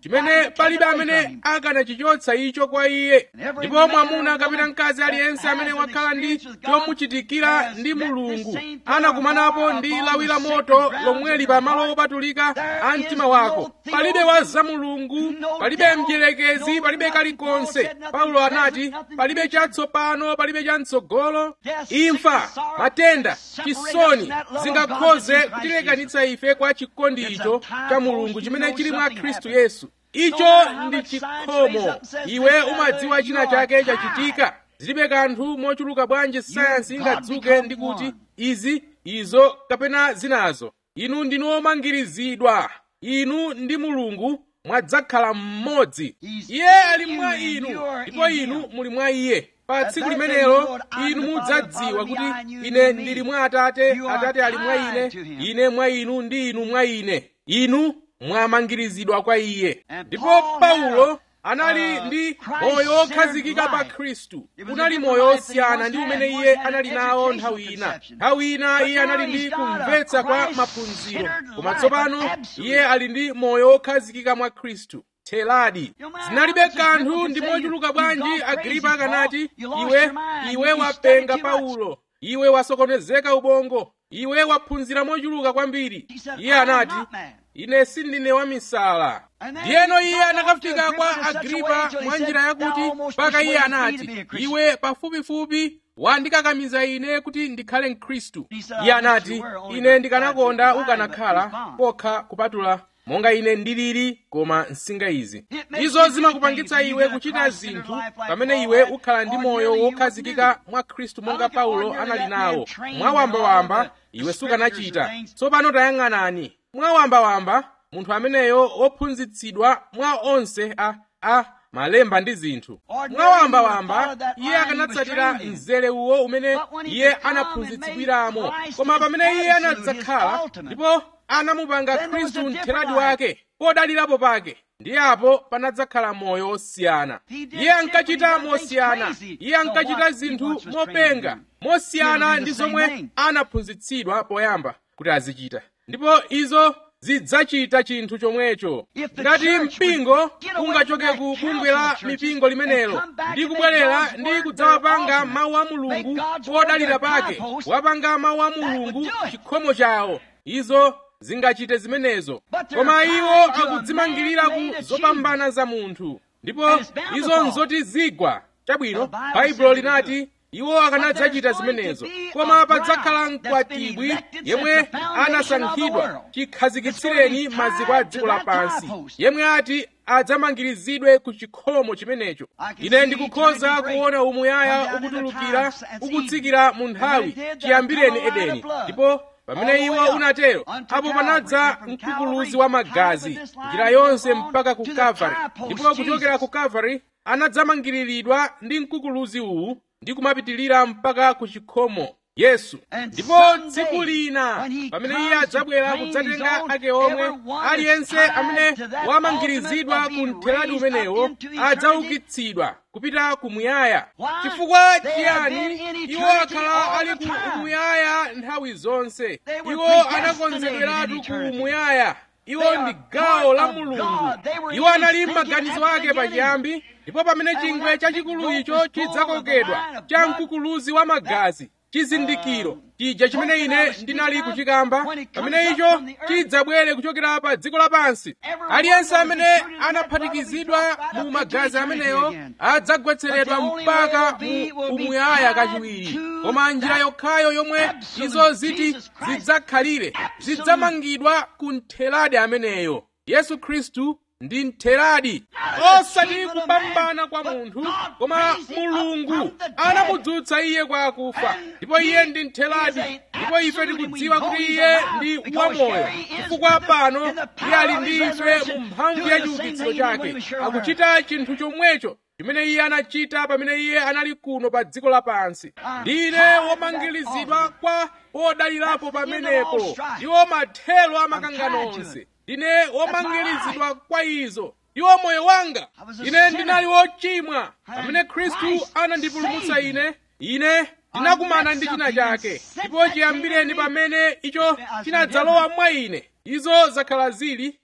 chimene palibe amene akanachichotsa icho kwa iye ndipo mwamuna kapena mkazi aliyense amene wakhala ndi chomuchitikira ndi mulungu anakumanapo ndi lawi la moto lomweli pamalo opatulika a mtima wako palibe wa za mulungu palibe mdierekezi palibe kalikonse paulo anati palibe chatsopano palibe chamtsogolo imfa matenda chisoni zingakhoze kutilekanitsa ife kwa chikondi icho cha mulungu chimene chili mwa khristu yesu icho ndi chikhomo iwe umadziwa china chake chachitika zilibe kanthu mochuluka bwanji sayansi ingadzuke ndi kuti izi izo kapena zinazo inu ndinu omangirizidwa inu ndi mulungu mwadzakhala mmodzi iye ali mwa inu ndipo inu muli mwa iye pa tsiku limenelo inu mudzadziwa kuti ine ndili mwa atate atate ali mwa ine ine mwa inu ndi inu mwa ine inu mwamangirizidwa kwa iye ndipo paulo anali ndi moyo wokhazikika pa khristu unali moyo wosiyana ndi umene iye anali nawo nthawi ina nthawi ina iye anali ndi kumvetsa kwa maphunziro koma tsopano iye ali ndi moyo wokhazikika mwa khristu theladi zinalibe kanthu ndi mochuluka bwanji agripa akanati iwe iwe wapenga paulo iwe wasokonezeka ubongo iwe waphunzira mochuluka kwambiri iye anati ine sindine wamisala ndiyeno iye anakafika kwa agripa mwa njira yakuti mpaka iye anati iwe pafupifupi wandikakamiza ine kuti ndikhale mkhristu iye anati ine ndikanakonda ukanakhala pokha kupatula monga ine ndilili koma nsinga izi izo zimakupangitsa iwe kuchita zinthu pamene iwe ukhala ndi moyo wokhazikika mwa khristu monga paulo anali nawo mwawambawamba iwe sukanachita tsopano tayang'anani mwawambawamba munthu ameneyo wophunzitsidwa mwa onse a, a malemba ndi zinthu mwawambawamba iye akanatsatira mzere uwo umene iye anaphunzitsidwiramo koma pamene iye anadzakhala ndipo anamupanga khristu mtheradi wake podalirapo pake ndiye apo panadzakhala moyo wosiyana iye ankachita mosiyana iye ankachita zinthu mopenga mosiyana ndi zomwe anaphunzitsidwa poyamba kuti azichita ndipo izo zidzachita chinthu chomwecho ngati mpingo ungachoke ku bungwe la mipingo limenelo ndi kubwerera ndi kudzawapanga mawu a mulungu podalira pake wapanga mawu a mulungu chikhomo chawo izo zingachite zimenezo koma iwo akudzimangirira ku zopambana za munthu ndipo izo nzoti zigwa chabwino baibulo linati iwo akanadzachita zimenezo koma padzakhala mkwatibwi yemwe anasankhidwa chikhazikitsireni maziko a dziko lapansi yemwe ati adzamangirizidwe ku chikhomo chimenecho ine ndikukhoza kuona umuyaya ukutulukira ukutsikira mu nthawi chiyambireni edeni ndipo pamene iwo unatero apo panadza mkukuluzi wa magazi njira yonse mpaka ku kalvari ndipo kuchokera ku kalvari anadzamangiriridwa ndi mkukuluzi uwu ndi kumapitilira mpaka ku chikhomo yesu ndipo tsiku lina pamene iye adzabwera kudzatenga ake omwe aliyense amene wamangirizidwa ku mtheradi umenewo adzaukitsidwa kupita kumuyaya chifukwa chiyani iwo akhala ali ku umuyaya nthawi zonse iwo anakonzedweratu ku umuyaya iwo ndi gawo la mulungu iwo anali m'maganizo ake pachiyambi ndipo pamene chingwe chachikulu icho chidzakokedwa cha mkukuluzi wa magazi chizindikiro chija chimene ine ndinali kuchikamba pamene icho chidzabwere kuchokera pa dziko lapansi aliyense amene anaphatikizidwa mu magazi ameneyo adzagwetseredwa mpaka mu umuyaya kachiwiri koma njira yokhayo yomwe izo ziti zidzakhalire zidzamangidwa ku mtheradi ameneyo yesu khristu ndi mtheradi osati kupambana kwa munthu koma mulungu anamudzutsa iye kwa akufa ndipo iye ndi mtheradi ndipo ife tikudziwa kuti iye ndi wamoyo chifukwa pano iye ali ndi ife mu mphamvu ya chiukitsiro chake akuchita chinthu chomwecho chimene iye anachita pamene iye anali kuno pa dziko lapansi ndine womangirizidwa kwa podalirapo pamenepo ndiwo mathelo amakangano onse ndine womangirizidwa kwa izo ndiwo moyo wanga ine ndinali wochimwa pamene khristu anandipulumutsa ine ine ndinakumana ndi china chake ndipo chiyambireni pamene icho chinadzalowa mwa ine izo zakhala zili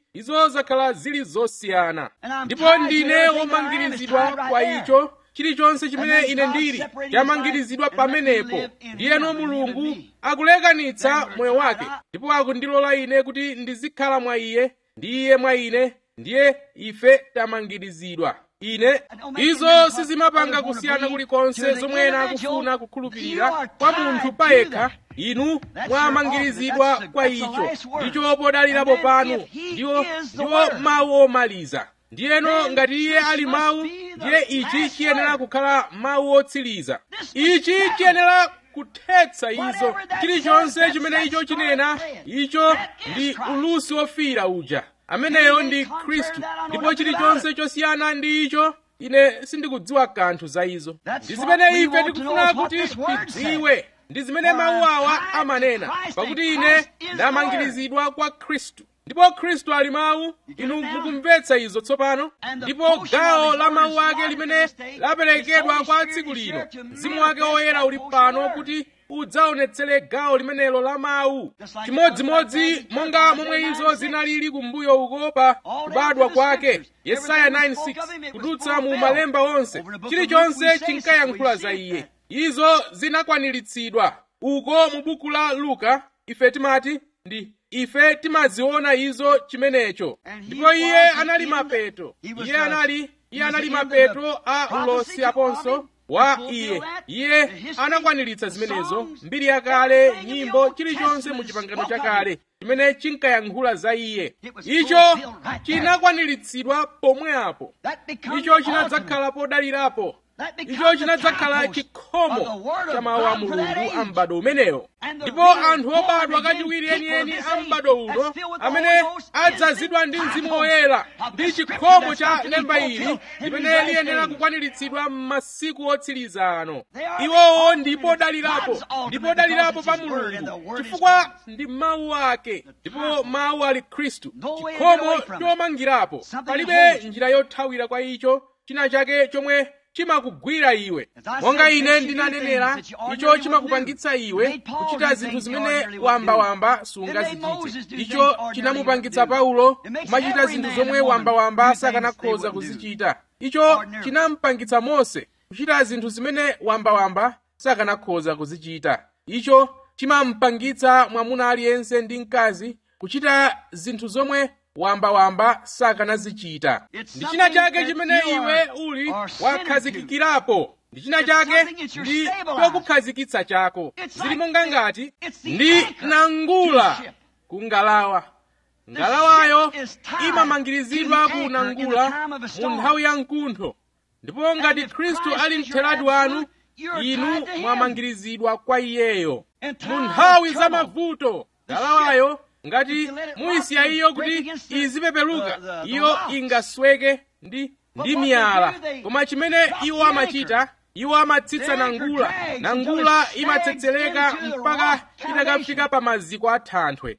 izo zakhala zili zosiyana ndipo ndine womangirizidwa kwa icho chilichonse chimene ine ndili chamangirizidwa pamenepo ndiyeno mulungu akulekanitsa moyo wake ndipo akundilola ine kuti ndizikhala mwa iye ndi iye mwa ine ndiye ife tamangirizidwa ine izo sizimapanga kusiyana kulikonse zomwe ena akufuna kukhulupirira kwa munthu payekha inu mwamangirizidwa kwa icho ndicho podalirapo panu ndiwo ndiwo mawu omaliza ndiyeno ngati iye ali mawu ndiye ichi chiyenera kukhala mawu otsiriza ichi chiyenera kuthetsa izo chilichonse chimene icho chinena icho ndi ulusi wofira uja ameneyo ndi khristu ndipo chilichonse chosiyana ndi icho ine sindikudziwa kanthu za izo ndi zimene ife tikufuna kuti tidziwe ndi zimene mawu awa amanena pakuti ine ndamangirizidwa kwa khristu ndipo khristu ali mawu inu mukumvetsa izo tsopano ndipo gawo la mawu ake limene laperekedwa kwa tsiku lino mzimu wake woyera uli pano kuti udzaonetsere gawo limenelo la mawu chimodzimodzi monga momwe izo zinalili kumbuyo uko pa kubadwa kwake yesaya 9:6 kudutsa mu malemba onse chilichonse chinkayankhula za iye izo zinakwaniritsidwa uko mu buku la luka ife timati ndi ife timaziona izo chimenecho ndipo iye anali mapeto iye anali iye anali mapeto a ulosi aponso wa iye iye anakwaniritsa zimenezo mbiri yakale nyimbo chilichonse mu chipangano chakale chimene chinkayankhula za iye icho chinakwaniritsidwa pomwe apo icho chinadzakhala podalirapo icho chinadzakhala chikhomo cha mawu a mulungu a m'bado umenewo ndipo anthu obadwa kachiwiri enieni a m'bado uno amene adzazidwa ndi mzimu woyera ndi chikhomo cha lemba ili limene liyenera kukwaniritsidwa m'masiku otsiriza ano iwowo ndipo dalirapo ndipo dalirapo pa mulungu chifukwa ndi mawu ake ndipo mawu ali khristu chikhomo chomangirapo palibe njira yothawira kwa icho china chake chomwe chimakugwira iwe monga ine ndinanenera icho chimakupangitsa iwe kuchita zinthu zimene wambawamba sungazichite icho chinamupangitsa paulo kumachita zinthu zomwe wambawamba sakanakhoza kuzichita icho chinampangitsa mose kuchita zinthu zimene wambawamba sakanakhoza kuzichita icho chimampangitsa mwamuna aliyense ndi mkazi kuchita zinthu zomwe wambawamba sakanazichita ndi china chake chimene iwe uli wakhazikikirapo ndi china chake ndi chokukhazikitsa chako zili monga ngati ndi nangula ku ngalawa ngalawayo imamangirizidwa ku nangula mu nthawi ya mkuntho ndipo ngati khristu ali mtheradi wanu inu mwamangirizidwa kwa iyeyo mu nthawi za mavuto ngalawayo ngati muyisiya iyo kuti izipepeluka iyo ingasweke ndi ndi miyala koma chimene iwo amachita iwo amatsitsa nangula nangula imatsetseleka mpaka itakafika pa maziko a thanthwe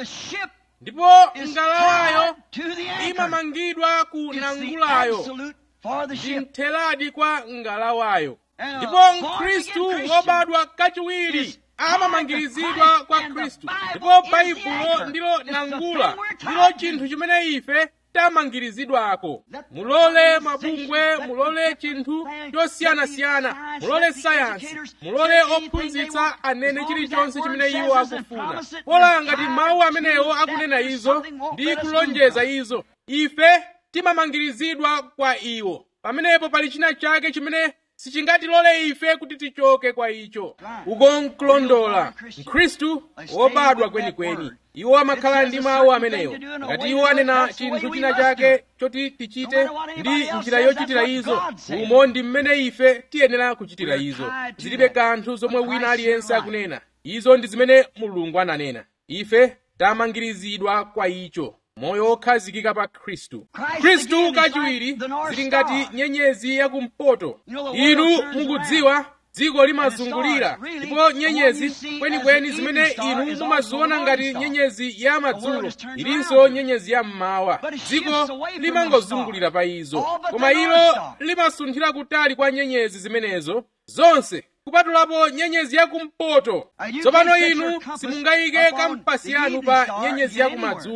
ndipo ngalawayo imamangidwa ku nangulayo ndi mtheradi kwa ngalawayo ndipo mkhristu wobadwa kachiwiri amamangirizidwa kwa khristu ndipo baibulo ndilo nangula ndilo chinthu chimene ife tamangirizidwako mulole mabungwe mulole chinthu chosiyanasiyana mulole sayansi mulole ophunzitsa anene chilichonse chimene iwo akufuna pola ngati mawu amenewo akunena izo ndi kulonjeza izo ife timamangirizidwa kwa iwo pamenepo pali china chake chimene sichingatilole ife kuti tichoke kwa icho uko nkulondola mkhristu wobadwa kwenikweni iwo amakhala ndi mawu amenewo ngati iwo anena chinthu china chake choti tichite ndi njira yochitira izo umo ndi mmene ife tiyenera kuchitira izo zilibe kanthu zomwe wina aliyense akunena izo ndi zimene mulungu ananena ife tamangirizidwa kwa icho moyo wokhazikika pa khristu khristu kachiwiri zili ngati nyenyezi yakumpoto inu mukudziwa dziko limazungulira ndipo nyenyezi kwenikweni zimene inu mumaziona ngati nyenyezi ya madzulo ilinso nyenyezi ya mmawa dziko limangozungulira pa izo koma ilo limasunthira kutali kwa nyenyezi zimenezo zonse kupatulapo nyenyezi yakumpoto tsopano inu simungayike kampasi yanu pa nyenyezi yakumadzulo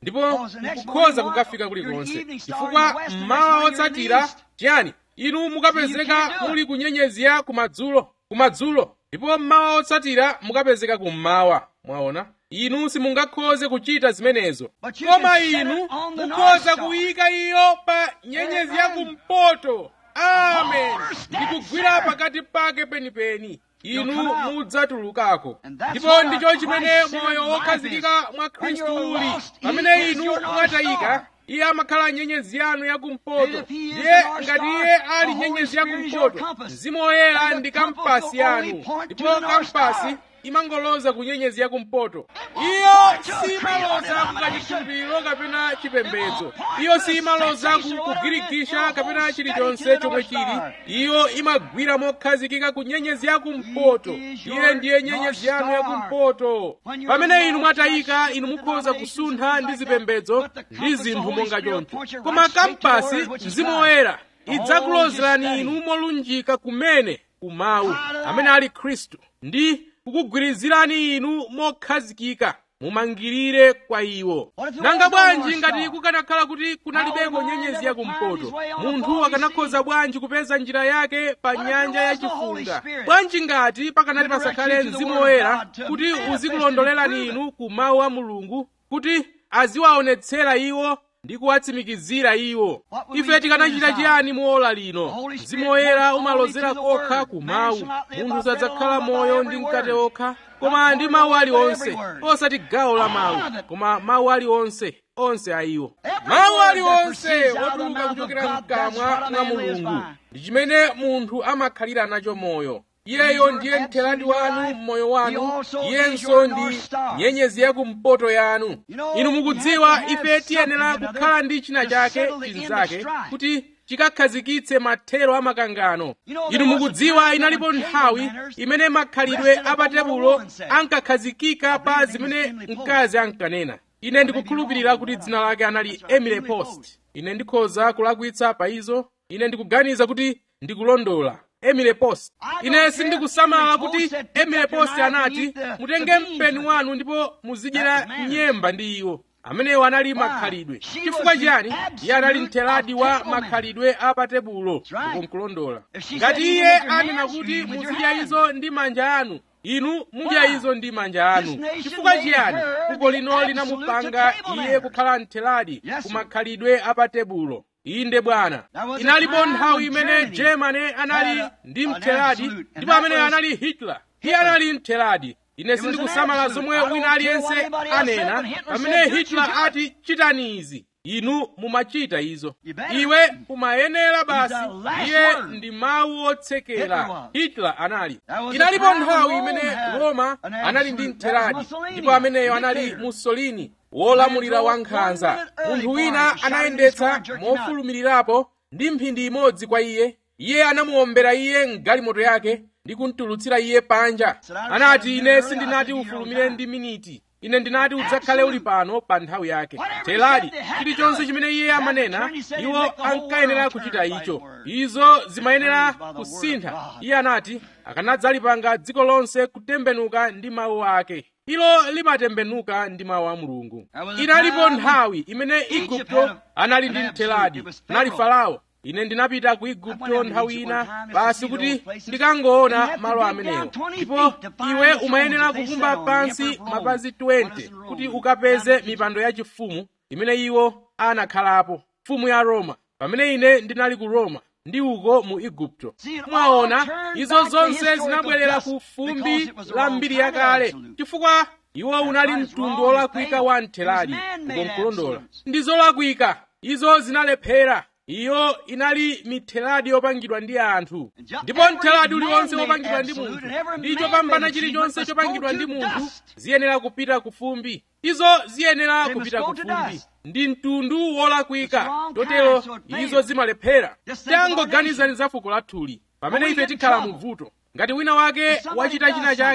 ndipo mukukhoza kukafika kulikonse chifukwa mmawa otsatira chiyani inu mukapezeka muli kunyenyezera kumadzulo kumadzulo ndipo mmawa otsatira mukapezeka kummawa mwaona inu simungakhoze kuchita zimenezo koma inu mukhoza kuyika iyo pa nyenyezi ya kumpoto amen ndikugwira pakati pake penipeni inu mudzatulukako ndipo ndicho chimene moyo wokhazikika mwa khristu uli pamene inu mwatayika iye amakhala nyenyezi yanu yakumpoto ndiye ngati iye ali nyenyezi yakumpoto mzimu woyera ndi kampasi yanu ndipo kampasi imangoloza ku nyenyezi yakumpoto iyo simaloza ku kachikhulupiriro kapena chipembedzo iyo simaloza ku kugirigisha kapena chilichonse chomwe chili iyo imagwira mokhazikika ku nyenyezi yakumpoto iye ndiye nyenyezi yanu yakumpoto pamene inu mwatayika inu mukhoza kusuntha ndi zipembedzo ndi zinthu monga choncho koma kampasi mzimu woyera idzakulozerani inu molunjika kumene kumawu amene ali khristu ndi kukugwirizirani inu mokhazikika mumangirire kwa iwo nanga bwanji ngati kukanakhala kuti kunalibeko nyenyezi yakumpoto munthu akanakhoza bwanji kupeza njira yake pa nyanja yachifunga bwanji ngati pakanati pasakhale mzimu woyera kuti uzikulondolerani inu ku mawu a mulungu kuti aziwaonetsera iwo ndi kuwatsimikizira iwo ife tikanachita chiyani mu ola lino mzimu woyera umalozera kokha ku mawu munthu sadzakhala moyo ndi mkate okha koma ndi mawu aliwonse osati gawo la mawu koma mawu aliwonse onse a iwo mawu aliwonse otuluka kuchokera mkamwa mwa mulungu ndi chimene munthu amakhalira nacho moyo iyeyo ndiye mtheradi wanu mmoyo wanu iyenso ndi nyenyezi yakumpoto yanu inu mukudziwa ife tiyenera kukhala ndi china chake chinzake kuti chikakhazikitse mathero a makangano inu mukudziwa inalipo nthawi imene makhalidwe a patebulo ankakhazikika pa zimene mkazi ankanena ine ndikukhulupirira kuti dzina lake anali emily post ine ndikhoza kulakwitsa pa izo ine ndikuganiza kuti ndikulondola emily post ine sindikusamala kuti emily post anati mutenge mpeni wanu ndipo muzidyera nyemba ndi iwo amenewo anali makhalidwe chifukwa chiyani iye anali mtheradi wa makhalidwe a patebulo ukonkulondola ngati iye anena kuti muzidya izo ndi manja anu inu mudya izo ndi manja anu chifukwa chiyani fuko lino linamupanga iye kukhala mtheradi ku makhalidwe a patebulo inde bwana inalipo nthawi imene germany anali ndi mtheradi ndipo amene anali hitler iye anali mtheradi ine sindikusamala zomwe wina aliyense anena pamene hitler ati chitani izi inu mumachita izo iwe umayenera basi iye ndi mawu otsekera hitler anali inalipo nthawi imene roma anali ndi mtheradi ndipo ameneyo anali mussolini wolamulira wankhanza munthu wina anayendetsa mofulumirirapo ndi mphindi imodzi kwa iye iye anamuwombera iye mgalimoto yake ndi kumtulutsira iye panja anati ine sindinati ufulumire ndi miniti ine ndinati udzakhale uli pano pa nthawi yake teladi chilichonse chimene iye amanena iwo ankayenera kuchita icho izo zimayenera kusintha iye anati akanadzalipanga dziko lonse kutembenuka ndi mawu ake ilo limatembenuka ndi mawu a mulungu inalipo nthawi imene igupto anali ndi mtheladi anali farao ine ndinapita ku igupto nthawi ina basi kuti ndikangoona malo amenewo ndipo iwe umayenera kukumba pansi mapazi 20 kuti ukapeze mipando yachifumu imene iwo anakhalapo mfumu ya roma pamene ine ndinali ku roma ndi uko mu igupto mwaona izo zonse zinabwerera ku fumbi la mbiri yakale chifukwa iwo unali mtundu wolakwika wa mtheladi ukonkulondola ndi zolakwika izo zinalephera iyo inali mitheladi yopangidwa ndi anthu ndipo mtheladi uliwonse wopangidwa ndi munthu ndi chopambana chilichonse chopangidwa ndi munthu ziyenera kupita ku fumbi izo ziyenera kupita ku fumbi ndi mtundu wolakwika chotero izo zimalephera tangoganizani za fuko lathuli pamene ife tikhala mu vuto ngati wina wake wachita china chake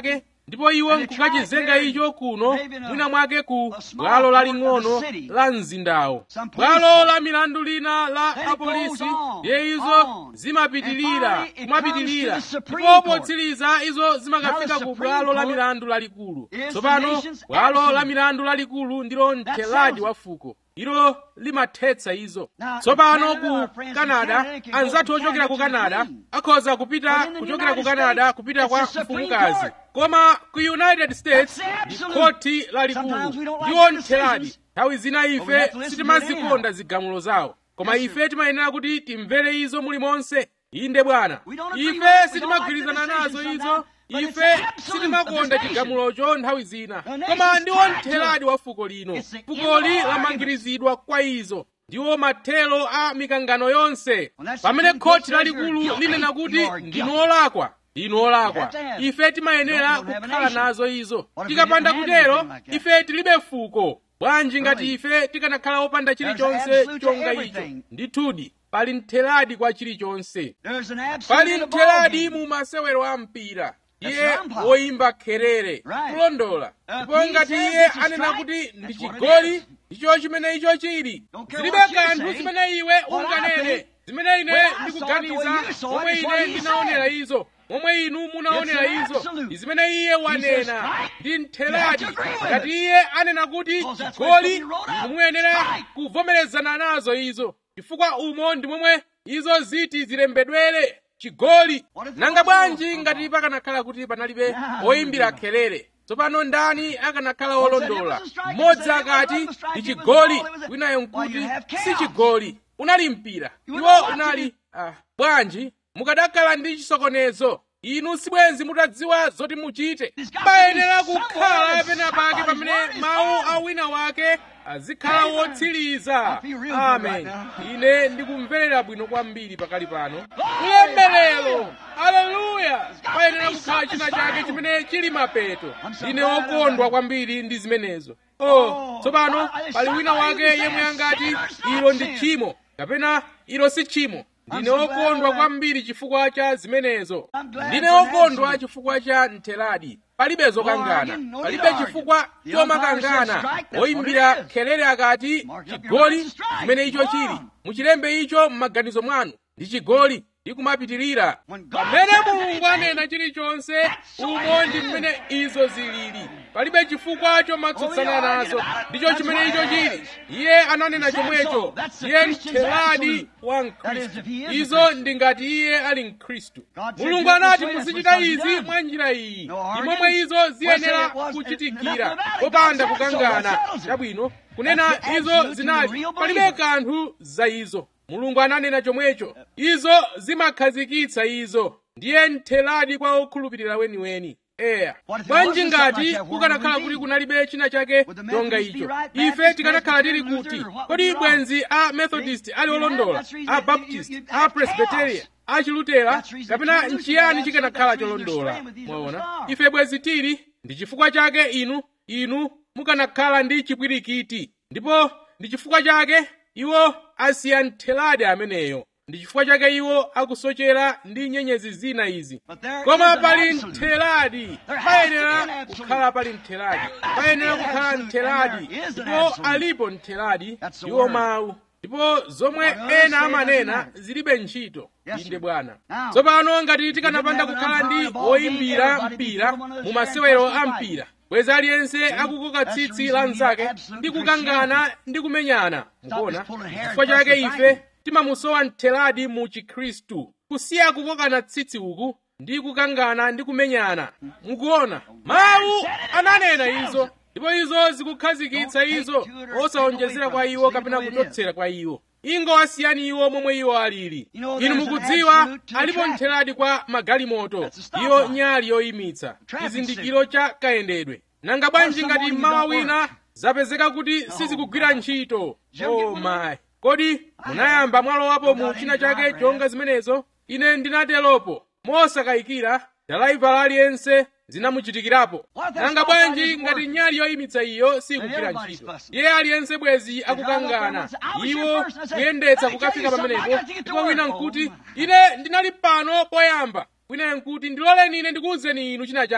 ndipo iwo nkukachizenga icho kuno mwina mwake ku bwalo laling'ono la mzindawo bwalo la milandu lina la apolisi ndiye izo zimapitilira kumapitilira ndipo potsiriza izo zimakafika ku bwalo la milandu lalikulu tsopano bwalo la milandu lalikulu ndilo mtheladi wa fuko ilo limathetsa izo tsopano ku canada anzathu ochokera ku canada akhoza kupita kuchokera ku canada kupita kwa mfumukazi koma ku united states ndi khoti lalikulu ndiwo mtheladi nthawi zina ife sitimazikonda zigamulo zawo koma ife timayenera kuti timvere izo mulimonse inde bwana ife sitimagwirizana nazo izo ife sitimakonda chigamulocho nthawi zina koma ndiwo mtheladi wa fuko lino fukoli lamangirizidwa kwa izo ndiwo mathelo a mikangano yonse pamene khoti lalikulu linena kuti ndinu olakwa ndinu olakwa ife timayenera kukhala nazo izo tikapanda kutero ife tilibe fuko bwanji ngati ife tikanakhala opanda chilichonse chonga icho ndithudi pali mtheladi kwa chilichonse pali mtheladi mu masewero a mpira iye woyimba kherere kulondola ndipo ngati iye anena kuti ndi chigoli icho chimene icho chili zilibe kanthu zimene iwe unganene zimene ine ndikuganiza momwe ine ndinaonera izo momwe inu munaonera izo ndi zimene iye wanena ndi mtheladi ngati iye anena kuti chigoli inu muyenera kuvomerezana nazo izo chifukwa umo ndi momwe izo ziti zilembedwere chigoli nanga bwanji ngati pakanakhala kuti panalibe oyimbira kherere tsopano ndani akanakhala olondola mmodzi akati ndi chigoli winayo nkuti si chigoli unali mpira iwo unali ah, bwanji mukadakhala ndi chisokonezo inu sibwenzi mutadziwa zoti muchite payenera kukhala penapake pamene mawu a wina wake azikhala wotsiriza amen ine ndikumverera bwino kwambiri pakali pano ulemerero aleluya payenera kukhala china chake chimene chili mapeto ndine wokondwa kwambiri ndi zimenezo oh tsopano pali wina wake yemwe angati ilo ndi tchimo kapena ilo si tchimo ndine wokondwa kwambiri chifukwa cha zimenezo ndine wokondwa chifukwa cha mtheladi palibe zokangana palibe chifukwa chomakangana woyimbira kherere akati chigoli chimene icho chili muchilembe icho m'maganizo mwanu ndi chigoli ndi kumapitirira pamene mulungu anena chilichonse umo ndi mmene izo zilili palibe chifukwa chomatsutsana nazo ndicho chimene icho chili iye ananena chomwecho iye mtheladi wa mkhristu izo ndi ngati iye ali mkhristu mulungu anati muzichita izi mwa njira iyi ndi momwe izo ziyenera kuchitikira popanda kukangana chabwino kunena izo zinali palibe kanthu za izo mulungu ananena chomwecho izo zimakhazikitsa izo ndiye mtheladi kwa okhulupirira weniweni eya bwanji ngati kukanakhala kuti kunalibe china chake chonga icho ife tikanakhala tili kuti kodi bwenzi a methodist ali olondola a baptist a presbyteria a chilutera kapena nchiyani chikanakhala cholondola mwaona ife bwenzi tili ndi chifukwa chake inu inu mukanakhala ndi chipwirikiti ndipo ndi chifukwa chake iwo asiya mtheladi ameneyo ndi chifukwa chake iwo akusochera ndi nyenyezi zina izi koma pali mtheladi payenera kukhala pali mtheladi payenera kukhala mtheladi ndipo alipo mtheladi iwo mawu ndipo zomwe ena amanena zilibe ntchito inde bwana tsopano ngati tikanapanda kukhala ndi woyimbira mpira mu masewero a mpira bwenzi aliyense akukoka tsitsi la mnzake ndi kukangana ndi kumenyana mukuona chifukwa chake ife timamusowa mtheladi mu chikhristu kusiya kukokana tsitsi uku ndi kukangana ndi kumenyana mukuona mawu ananena izo ndipo izo zikukhazikitsa izo osawonjezera kwa iwo kapena kuchotsera kwa iwo ingowasiyani iwo momwe iwo alili inu mukudziwa alipo mtheladi kwa magalimoto iyo nyali yoyimitsa chizindikiro cha kayendedwe nanga bwanji ngati mmawa wina zapezeka kuti sizikugwira ntchito oh my kodi munayamba mwalowapo mu china chake chonga zimenezo ine ndinateropo mosakayikira dalaivala aliyense zinamuchitikirapo nanga bwanji ngati nyali yoyimitsa iyo sikugwira ntchito iye aliyense bwezi akukangana iwo kuyendetsa kukafika pamenepo ndipo wina nkuti ine ndinali pano poyamba wina nkuti ndiloleni ine ndikuwuzeni inu china chake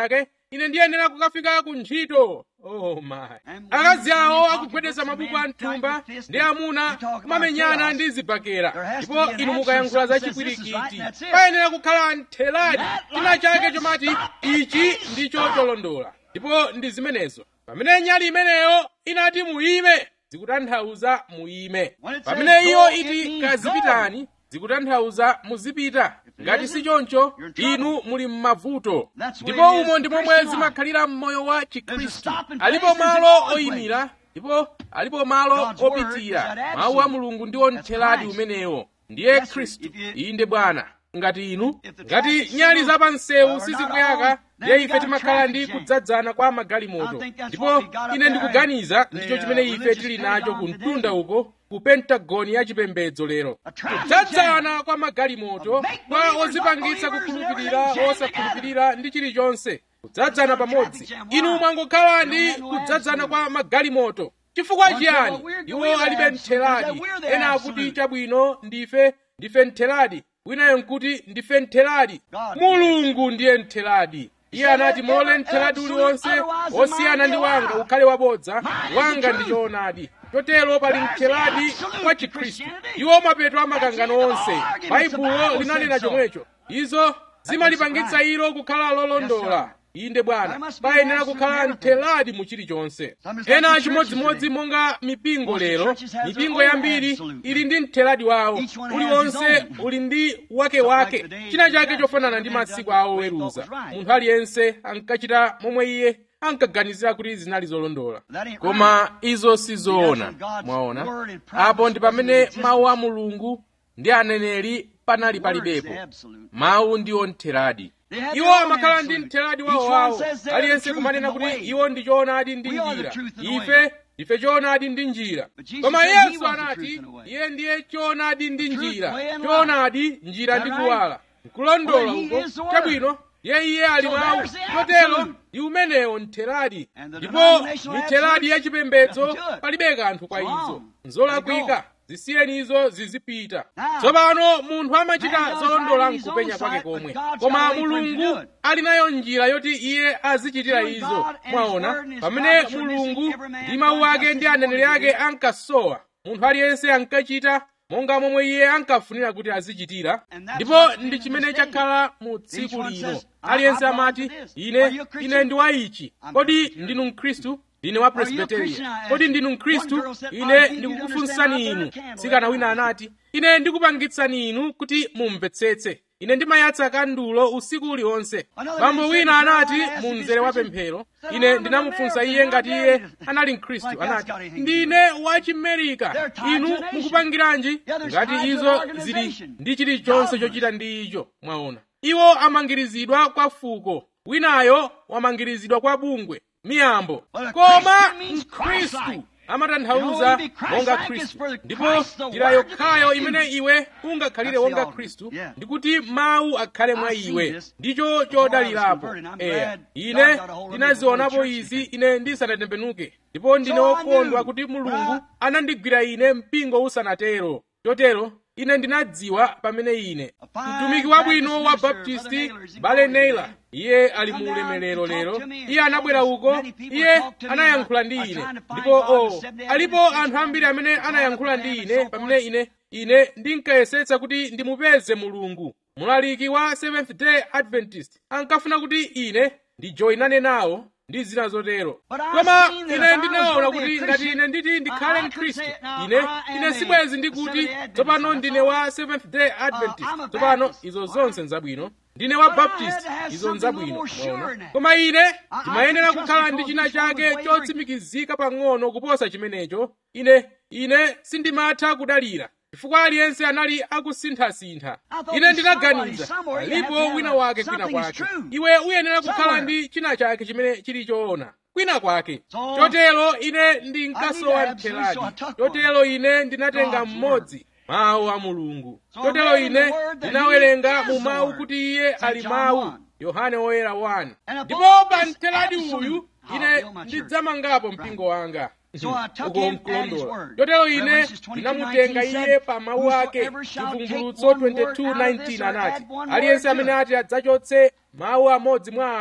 ine ndiyenera kukafika ku ntchito oh my akazi awo akugwedeza mabuku a mthumba ndi amuna kumamenyana ndi zibakera ndipo inu mukayankhula za chipwirikiti payenera kukhala ntheladi china chake chomati ichi ndicho cholondola ndipo ndi zimenezo pamene nyali imeneyo inati muyime zikutanthauza muyime pamene iyo iti kazipitani zikutanthauza muzipita ngati si choncho inu muli m'mavuto ndipo umo ndi momwe zimakhalira m'moyo wa chikhristu alipo malo oyimira ndipo alipo malo opitira mawu a mulungu ndiwo ntheladi umenewo ndiye khristu inde bwana ngati inu ngati nyali zapansewu sizikuyaka ndiye ife timakhala ndi kudzadzana kwa magalimoto ndipo ine ndikuganiza ndicho chimene ife tili nacho ku mtunda uko ku pentagoni ya chipembedzo lero kudzadzana kwa magalimoto kwa ozipangitsa kukhulupirira osakhulupirira ndi chilichonse kudzadzana pamodzi inu mwangokhala ndi kudzadzana kwa magalimoto chifukwa chiyani iwo alibe ntheladi ena akuti chabwino ndife ndife ntheladi winayo nkuti ndife ntheladi mulungu ndiye ntheladi iye anati mulole ntheladi uliwonse wosiyana ndi wanga ukhale wabodza wanga ndi choonadi chotero pali ntheladi kwa chikhristu iwo mapeto amakangano onse baibulo linanena chomwecho izo zimalipangitsa ilo kukhala lolondola inde bwana payenera kukhala ntheladi mu chilichonse ena chimodzimodzi monga mipingo lero mipingo yambiri ili ndi ntheladi wawo uliwonse uli ndi wakewake china chake chofanana ndi masiku awo oweruza munthu aliyense ankachita momwe iye ankaganizira kuti zinali zolondola koma izo sizoona mwaona apo ndi pamene mawu a mulungu ndi aneneri panali palibepo mawu ndiwo ntheladi iwo amakhala ndi mtheladi wawowawo aliyense kumanena kuti iwo ndi choonadi ndi njira ife ndife choonadi ndi njira koma yesu anati iye ndiye choonadi ndi njira choonadi njira ndi kuwala nkulondola uko chabwino ye iye ali mawu chotero ndi umenewo ntheladi ndipo mitheladi yachipembedzo palibe kanthu kwa izo nzolakwika zisiyeni izo zizipita tsopano munthu amachita zolondola mkupenya kwake komwe koma mulungu ali nayo njira yoti iye azichitira izo mwaona pamene mulungu ndi mawu ake ndi aneneri ake ankasowa munthu aliyense ankachita monga momwe iye ankafunira kuti azichitira ndipo ndi chimene chakhala mu tsiku lino aliyense amati ine ine ndi wa ichi kodi ndinu mkhristu ndine wa presbyterian kodi ndinu mkhristu ine ndikukufunsani inu tsikana wina anati ine ndikupangitsani inu kuti mumvetsetse ine ndimayatsa kandulo usiku uliwonse bambo wina anati mu mzere wa pemphero ine ndinamufunsa iye ngati iye anali mkhristu anati ndine wa chimerika inu mukupangiranji ngati izo zili ndi chilichonse chochita ndi icho mwaona iwo amangirizidwa kwa fuko winayo wamangirizidwa kwa bungwe miyambo koma mkhristu amatanthauza monga khristu ndipo njira yokhayo imene iwe ungakhalire wonga khristu ndikuti mawu akhale mwa iwe ndicho chodalirapo eya ine ndinazionapo izi ine ndisanatembenuke ndipo ndine wokondwa kuti mulungu anandigwira ine mpingo usanatero chotero ine ndinadziwa pamene ine mtumiki wabwino wa baptisti bale naylor iye ali mu ulemerero lero iye anabwera uko iye anayankhula ndi ine ndipo o oh, alipo anthu ambiri amene anayankhula ndi ine pamene ine ine ndinkayesetsa kuti ndimupeze mulungu mulaliki wa seventh day adventist ankafuna kuti ine ndijoyinane nawo ndi zina zotero koma ine ndinaona kuti ngati ine nditi ndikhale mkhristu ine ine sibwezi ndikuti tsopano ndine wa seventh day adventist tsopano izo zonse nzabwino ndine wa baptist izo nzabwino mwaona koma ine ndimayenera kukhala ndi china chake chotsimikizika pang'ono kuposa chimenecho ine ine sindimatha kudalira chifukwa aliyense anali akusinthasintha ine ndinaganiza alipo wina wake kwina kwake iwe uyenera kukhala ndi china chake chimene chili choona kwina kwake chotero ine ndinkasowa mtheladi chotero ine ndinatenga mmodzi mawu a mulungu chotero ine ndinawerenga mu mawu kuti iye ali mawu yohane woyera 1 ndipo pa mtheladi uyu ine ndidzamangapo mpingo wanga uko mkulondola chotero ine ndinamutenga iye pa mawu ake chivumbulutso 22:19 anati aliyense amene ati adzachotse mawu amodzi mwa awa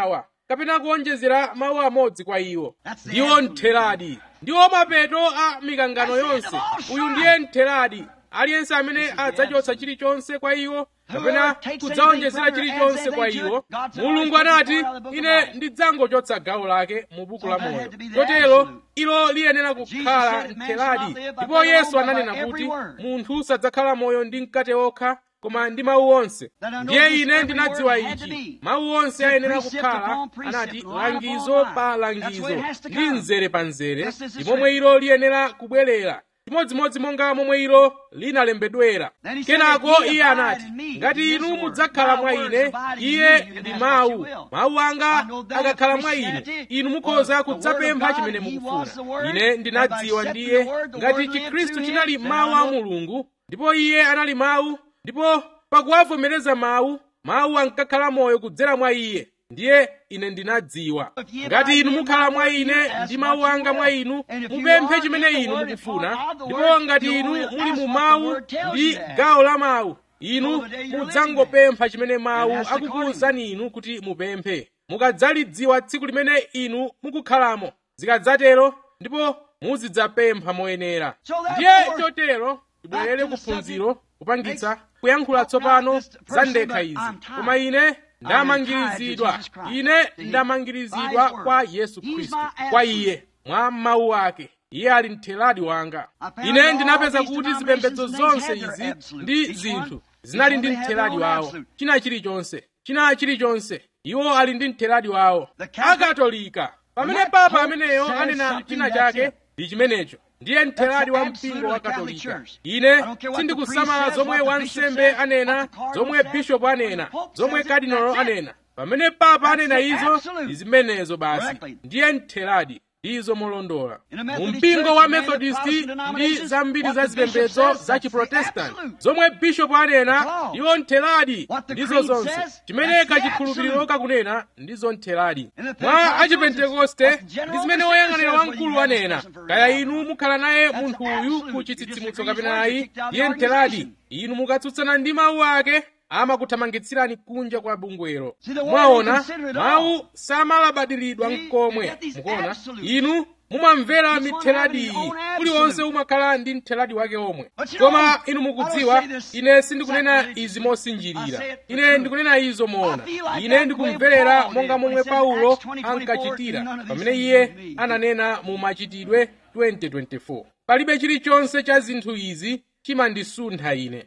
kapena kuonjezera mawu amodzi kwa iwo ndiwo ntheradi ndiwo mapeto a mikangano yonse uyu ndiye ntheradi aliyense amene adzachotsa chilichonse kwa iwo kapena kudzaonjezera chilichonse kwa iwo mulungu anati ine ndidzangochotsa gawo lake mu buku la moyo chotero ilo liyenera kukhala ntheradi ndipo yesu ananena kuti munthu sadzakhala moyo ndi mkate okha koma ndi mawu onse ndiye ine ndinadziwa ichi mawu onse ayenera kukhala anati langizo pa langizo ndi mzere pa mzere ndi momwe ilo liyenera kubwerera chimodzimodzi monga momwe ilo linalembedwera kenako iye anati ngati inu mudzakhala mwa ine iye ndi mawu mawu anga akakhala mwa inu inu mukhoza kudzapempha chimene mukufuna ine ndinadziwa ndiye ngati chikhristu chinali mawu a mulungu ndipo iye anali mawu ndipo pakuwavomereza mawu mawu ankakhala moyo kudzera mwa iye ndiye ine ndinadziwa ngati inu mukhala mwa ine ndi mawu anga mwa inu mupemphe chimene inu mukufuna ndipo ngati inu muli mu mawu ndi gawo la mawu inu mudzangopempha chimene mawu akukuwuzani inu kuti mupemphe mukadzalidziwa tsiku limene inu mukukhalamo zikadzatero ndipo muzidzapempha moyenera ndiye chotero tibwerere kuphunziro kupangitsa kuyankhula tsopano za ndekha izi koma ine ndamangirizidwa ine ndamangirizidwa kwa yesu khristu kwa iye mwa mawu ake iye ali mtheradi wanga ine ndinapeza kuti zipembedzo zonse izi ndi zinthu zinali ndi mtheradi wawo china chilichonse china chilichonse iwo ali ndi mtheradi wawo akatolika pamene papa ameneyo anena china chake ndi chimenecho ndiye mtheradi wa mpingo wa katolika ine sindikusamala zomwe wansembe anena zomwe bishopu anena zomwe kadinolo anena pamene papa anena izo ndi zimenezo basi ndiye mtheradi ndizo molondola mu mpingo wa methodisti ndi zambiri za zipembedzo za chiprotestanti zomwe bishopu anena ndiwo mtheradi ndizo zonse chimene kachikhulupiriro kakunena ndizo mtheradi mwa achipentekoste ndi zimene woyang'anira wamkulu anena kaya inu mukhala naye munthu uyu ku chitsitsimutso kapena ayi ndiye mtheradi inu mukatsutsana ndi mawu ake amakuthamangitsirani kunja kwa bungwelo mwaona mawu samalabadiridwa mkomwe mukuona inu mumamvera mitheradi iyi uliwonse umakhala ndi mtheradi wake omwe koma inu mukudziwa ine sindikunena izi mosinjirira ine ndikunena izo moona ine ndikumverera monga momwe paulo ankachitira pamene iye ananena mu machitidwe 2024 palibe chilichonse cha zinthu izi chimandisuntha ine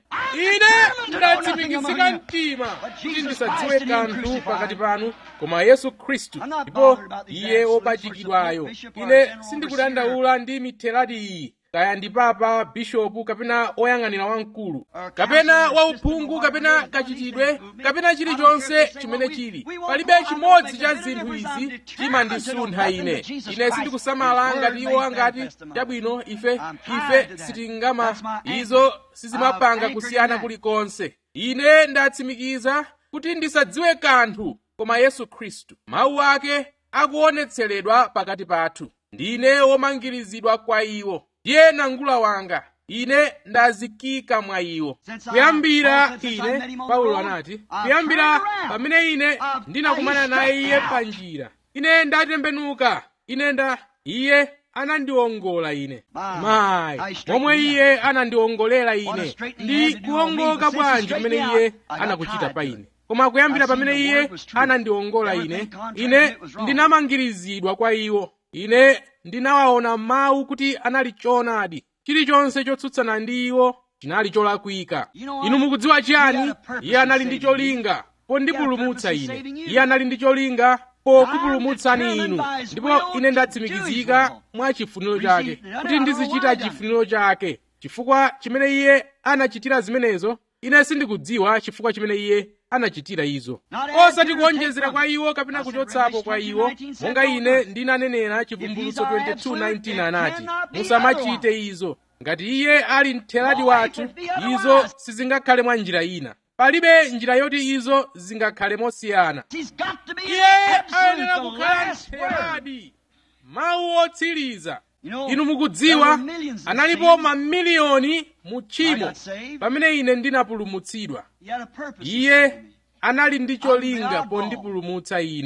ine ndatsimikizika mtima kuti ndisadziwe kanthu pakati panu koma yesu khristu ndipo iye wopachikidwayo ine sindikudandaula ndi mitheradi iyi kaya ndi papa bishopu kapena oyang'anira wamkulu kapena wauphungu kapena kachitidwe kapena chilichonse chimene chili palibe chimodzi cha zinthu izi chimandisuntha ine ine sindikusamala ngati iwo angati chabwino ife ife sitingama izo sizimapanga kusiyana kulikonse ine ndatsimikiza kuti ndisadziwe kanthu koma yesu khristu mawu ake akuonetseredwa pakati pathu ndine womangirizidwa kwa iwo ndiye nangula wanga ine ndazikika mwa iwo kuyambira ine paulo anati kuyambira pamene ine ndinakumana naye iye pa njira ine ndatembenuka ine nda iye anandiwongola ine mayi momwe iye anandiwongolera ine ndi kuwongoka bwanji kumene iye anakuchita pa ine koma kuyambira pamene iye anandiwongola ine ine ndinamangirizidwa kwa iwo ine ndinawaona mawu kuti anali choonadi chilichonse chotsutsana ndi iwo chinali cholakwika inu mukudziwa chiyani iye anali ndi cholinga pondipulumutsa ine iye anali ndi cholinga pokupulumutsani inu ndipo ine ndatsimikizika mwa chifuniro chake kuti ndizichita chifuniro chake chifukwa chimene iye anachitira zimenezo ine sindikudziwa chifukwa chimene iye anachitira izo osati kuonjezera kwa iwo kapena kuchotsapo kwa iwo monga ine ndinanenera chivumbulutso 22:19 anati musamachite izo ngati iye ali mtheradi wathu izo sizingakhale mwa njira ina palibe njira yoti izo zingakhale mosiyana iye ayenera kukhala mtheradi mawu otsiriza inu mukudziwa analipo mamiliyoni mu tchimo pamene ine ndinapulumutsidwa iye anali ndi cholinga pondipulumutsa ine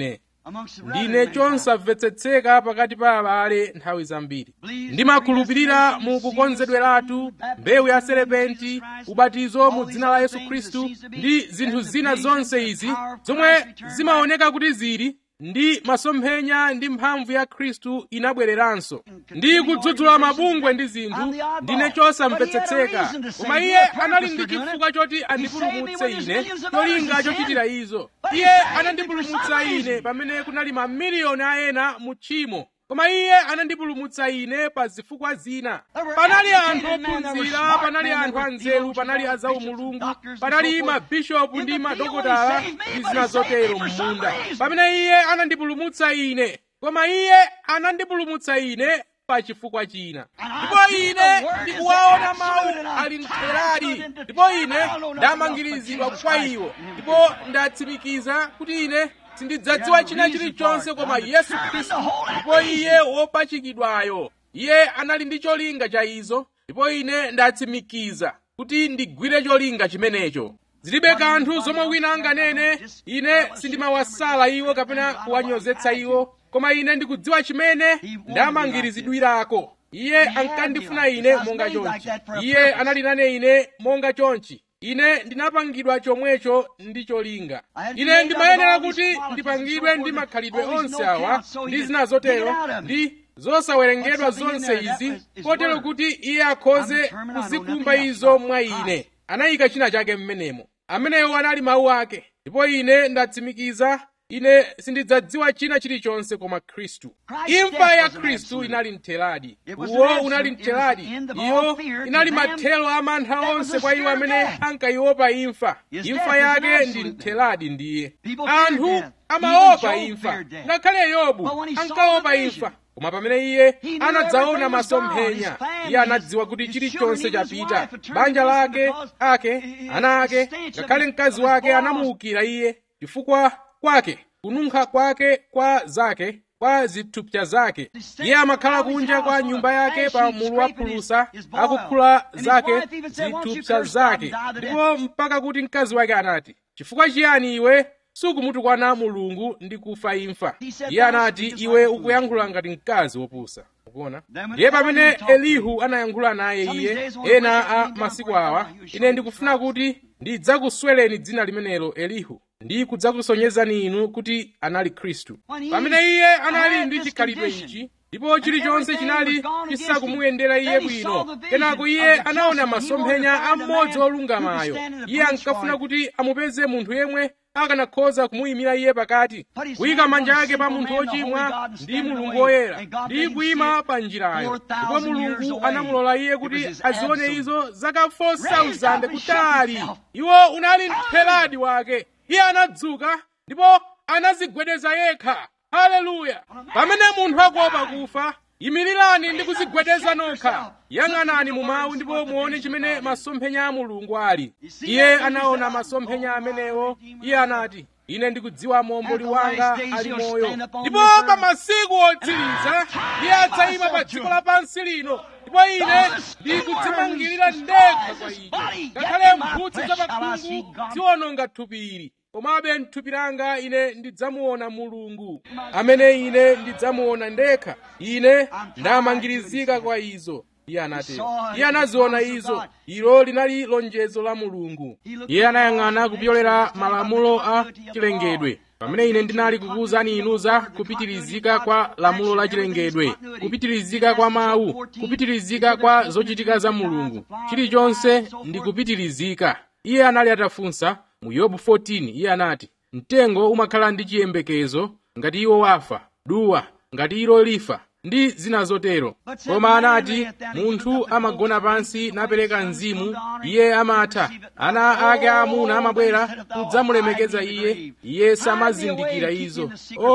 ndine chosamvetsetseka pakati pa abale nthawi zambiri ndimakhulupirira mu kukonzedweratu mbewu ya serepenti ubatizo mu dzina la yesu khristu ndi zinthu zina zonse izi zomwe zimaoneka kuti zili ndi masomphenya ndi mphamvu ya khristu inabwereranso ndi kudzudzula mabungwe ndi zinthu ndine chosamvetsetseka koma iye anali ndi chifukwa choti andipulumutse ine cholinga chochitira izo iye anandipulumutsa ine pamene kunali mamiliyoni a ena mu tchimo koma iye anandipulumutsa ine pa zifukwa zina panali anthu ophunzira panali anthu anzeru panali azaumulungu panali mabishopu ndi madokotala ndi zina zotero m'munda pamene iye anandipulumutsa ine koma iye anandipulumutsa ine pa chifukwa china ndipo ine ndikuwaona mawu ali mtheradi ndipo ine ndamangirizidwa kwa iwo ndipo ndatsimikiza kuti ine sindidzadziwa china chilichonse koma yesu khristu ndipo iye wopachikidwayo iye anali ndi cholinga cha izo ndipo ine ndatsimikiza kuti ndigwire cholinga chimenecho zilibe kanthu zomwe wina anganene ine sindimawasala iwo kapena kuwanyozetsa iwo koma ine ndikudziwa chimene ndamangirizidwirako iye ankandifuna ine monga chonchi iye anali nane ine monga chonchi ine ndinapangidwa chomwecho ndi cholinga ine ndimayenera kuti ndipangidwe ndi makhalidwe onse awa ndi zina zotero ndi zosawerengedwa zonse izi kotero kuti iye akhoze kuzikumba izo mwa ine anayika china chake mmenemo amenewo anali mawu ake ndipo ine ndatsimikiza ine sindidzadziwa china chilichonse koma khristu imfa ya khristu inali mtheradi uwo unali mtheradi iyo inali mathelo a mantha onse kwa iwo amene ankayiopa imfa imfa yake ndi mtheradi ndiye anthu amaopa imfa ngakhale yobu ankaopa imfa koma pamene iye anadzaona masomphenya iye anadziwa kuti chilichonse chapita banja lake ake ana ake ngakhale mkazi wake anamuukira iye chifukwa kwake kununkha kwake kwa zake kwa zithupsa zake iye amakhala kunja kwa nyumba yake pa mulu wa phulusa akukhula zake zithupsa zake ndipo mpaka kuti mkazi wake anati chifukwa chiyani iwe sukumutukwana mulungu ndi kufa imfa iye anati iwe ukuyankhula ngati mkazi wopusa ukuona ndiye pamene elihu anayankhula naye iye ena a masiku awa ine ndikufuna kuti ndidzakuswereni dzina limenelo elihu ndi kudzakusonyezani inu kuti anali khristu pamene iye anali ndi chikhalidwe ichi ndipo chilichonse chinali chisakumuyendera iye bwino kenako iye anaona masomphenya a mmodzi wolungamayo iye ankafuna kuti amupeze munthu yemwe akanakhoza kumuyimira iye pakati kuyika manja ake pa munthu wochimwa ndi mulungu woyera ndi kuyima pa njirayo ndipo mulungu anamulola iye kuti azione izo zaka 4000 kutali iwo unali mtheradi wake iye anadzuka ndipo anazigwedeza yekha haleluya pamene munthu akuopa kufa yimirirani ndi kuzigwedeza nokha yang'anani mu mawu ndipo muone chimene masomphenya a mulungu ali iye anaona masomphenya amenewo iye anati ine ndikudziwa momboli wanga ali moyo ndipo pa masiku otsiriza iye adzayima pa dziko lapansi lino ndipo ine ndikudzimangirira ndekha kwa icho ngakhale mphutsi za pakhungu ziwononga thupi ili komabe mthupi langa ine ndidzamuona mulungu amene ine ndidzamuona ndekha ine ndamangirizika kwa izo iye anatero iye anaziona izo ilo linali lonjezo la mulungu iye anayang'ana kupyolera malamulo a chilengedwe pamene ine ndinali kukuwuzani inu za kupitirizika kwa lamulo la chilengedwe kupitirizika kwa mawu kupitirizika kwa zochitika za mulungu chilichonse ndi kupitirizika iye anali atafunsa mu yobu 14 iye anati mtengo umakhala ndi chiyembekezo ngati iwo wafa duwa ngati ilo lifa ndi zina zotero koma anati munthu amagona pansi napereka mzimu iye amatha ana ake aamuna amabwera kudzamulemekeza iye iye samazindikira izo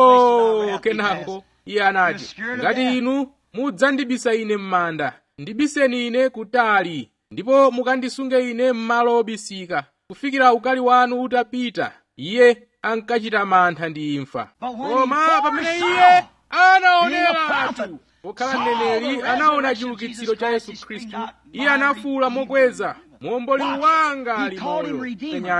oh kenako iye anati ngati inu mudzandibisa ine m'manda ndibiseni ine kutali ndipo mukandisunge ine m'malo obisika kufikira ukali wanu utapita iye ankachita mantha ndi imfa koma pamene iye anaoneratu pokhala mneneri anaona chiukitsiro cha yesu khristu iye anafuwula mokweza muomboli wanga ali moyo penyani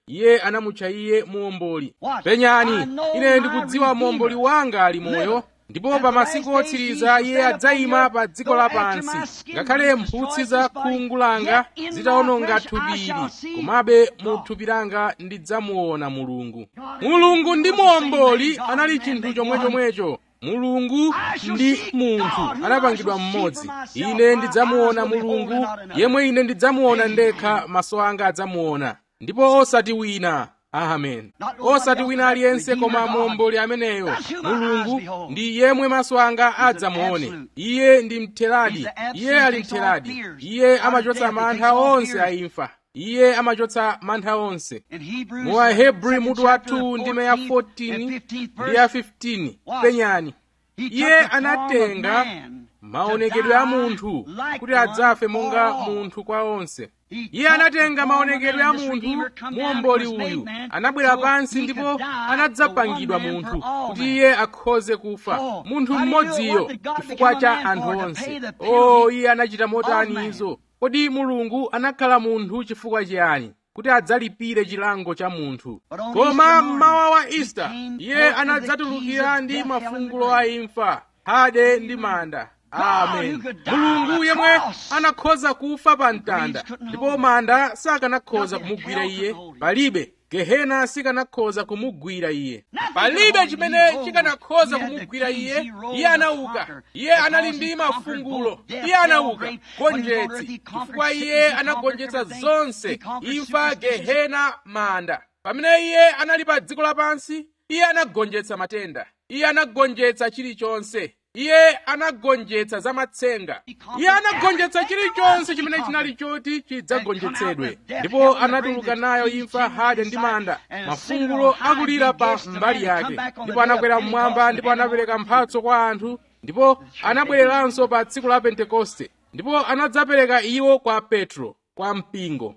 iye anamutcha iye muomboli penyani ine ndikudziwa muomboli wanga ali moyo ndipo pa masiku otsiriza iye adzayima pa dziko lapansi ngakhale mphutsi za khungu langa zitawononga thupili komabe mu thupi langa ndidzamuona mulungu mulungu ndi muomboli anali chinthu chomwechomwecho mulungu ndi munthu anapangidwa mmodzi ine ndidzamuona mulungu yemwe ine ndidzamuona ndekha maso anga adzamuona ndipo osati wina amen osati wina aliyense koma muomboli ameneyo mulungu ndi yemwe maso anga adzamuone iye ndi mtheradi iye ali mtheradi iye amachotsa mantha onse a imfa iye amachotsa mantha onse mu ahebri mutu wa 2 ndime ya 14 ndi ya 15 penyani iye anatenga maonekedwe a munthu kuti adzafe monga munthu kwa onse iye anatenga maonekedwe a munthu muomboli uyu anabwera pansi ndipo anadzapangidwa munthu kuti iye akhoze kufa munthu mmodziyo chifukwa cha anthu onse o iye anachita motani izo kodi mulungu anakhala munthu chifukwa chiyani kuti adzalipire chilango cha munthu koma mmawa wa ista iye anadzatulukira ndi mafungulo a imfa hade ndi manda amen mulungu yemwe anakhoza kufa pa mtanda ndipo manda sakanakhoza kumugwira iye palibe gehena sikanakhoza kumugwira iye palibe chimene chikanakhoza kumugwira iye iye anauka iye anali ndi mafungulo iye anauka gonjetsi chifukwa iye anagonjetsa zonse imfa gehena manda pamene iye anali pa dziko lapansi iye anagonjetsa matenda iye anagonjetsa chilichonse iye anagonjetsa za matsenga iye anagonjetsa chilichonse chimene chinali choti chidzagonjetsedwe ndipo anatuluka nayo imfa hade ndi manda mafungulo akulira pa mbali yake ndipo anakwera mmwamba ndipo anapereka mphatso kwa anthu ndipo anabwereranso pa tsiku la pentekoste ndipo anadzapereka iwo kwa petro kwa mpingo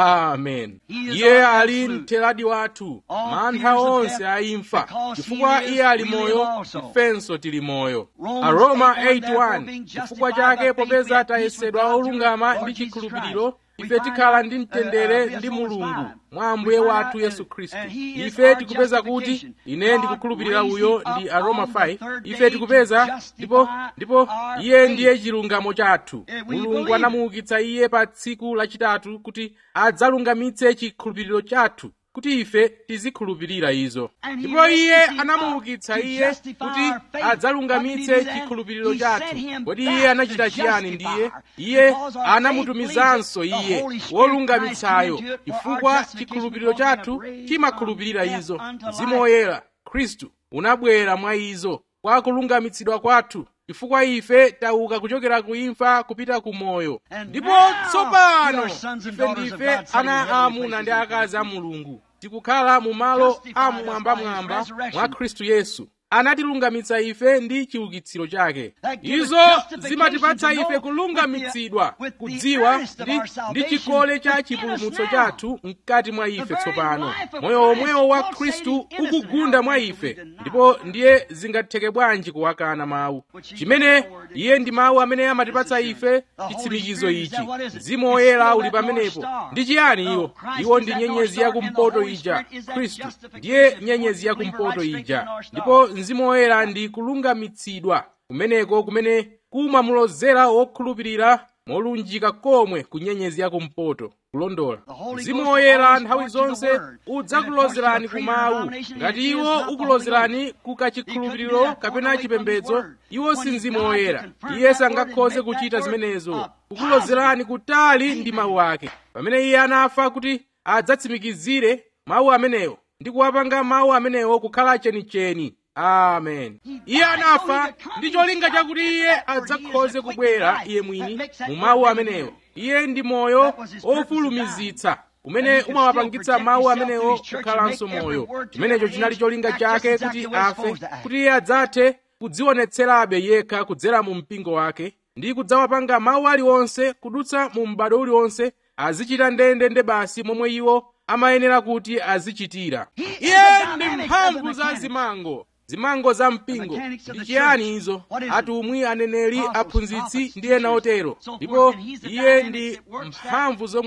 amen iye ali mtheradi wathu mantha onse a imfa chifukwa iye ali moyo ifenso tili moyo aroma 81 chifukwa chake popeza tayesedwa olungama ndi chikhulupiriro ife tikhala ndi mtendere ndi mulungu mwa ambuye wathu yesu khristu ife tikupeza kuti ine ndikukhulupirira uyo ndi aroma 5 ife tikupeza ndipo ndipo iye ndiye chilungamo chathu mulungu anamuukitsa iye pa tsiku lachitatu kuti adzalungamitse chikhulupiriro chathu kuti ife tizikhulupirira izo ndipo iye anamuukitsa iye kuti adzalungamitse chikhulupiriro chathu kodi iye anachita chiyani ndiye iye anamutumizanso iye wolungamitsayo chifukwa chikhulupiriro chathu chimakhulupirira izo mzimu woyera khristu unabwera mwa izo kwa kulungamitsidwa kwathu chifukwa ife tauka kuchokera ku imfa kupita ku moyo ndipo tsopano ife ndife ana aamuna ndi akazi a mulungu tikukhala mu malo amwambamwamba mwa khristu yesu anatilungamitsa ife ndi chiukitsiro chake izo zimatipatsa ife kulungamitsidwa kudziwa ndi, ndi chikole cha chipulumutso chathu mkati mwa ife tsopano moyo omwewo wa khristu ukugunda mwa ife ndipo ndiye zingatheke bwanji kuwakana mawu chimene iye ndi mawu amene amatipatsa ife chitsimikizo ichi mzimu woyera uli pamenepo ndi chiyani iwo iwo ndi nyenyezi yakumpoto ija khristu ndiye nyenyezi yakumpoto ija ndipo mzimu woyera ndi kulungamitsidwa kumeneko kumene kumamulozera wokhulupirira molunjika komwe ku nyenyezi yakumpoto kulondola mzimu woyera nthawi zonse udzakulozerani ku mawu ngati iwo ukulozerani ku kachikhulupiriro kapena chipembedzo iwo si mzimu woyera iye sangakhoze kuchita zimenezo kukulozerani kutali ndi mawu ake pamene iye anafa kuti adzatsimikizire mawu amenewo ndi kuwapanga mawu amenewo kukhala chenicheni amen iye anafa ndi cholinga chakuti iye adzakhoze kubwera iye mwini mu mawu amenewo iye ndi moyo ofulumizitsa umene umawapangitsa mawu amenewo kukhalanso moyo chimenecho chinali cholinga chake kuti afe kuti iye adzathe kudzionetserabe yekha kudzera mu mpingo wake ndi kudzawapanga mawu aliwonse kudutsa mu m'bado uliwonse azichita ndendende basi momwe iwo amayenera kuti azichitira iye ndi mphamvu za zimango zimango za mpingo ndi chiyani izo atumwi aneneri aphunzitsi ndi ena otero ndipo iye ndi mphamvu zomwe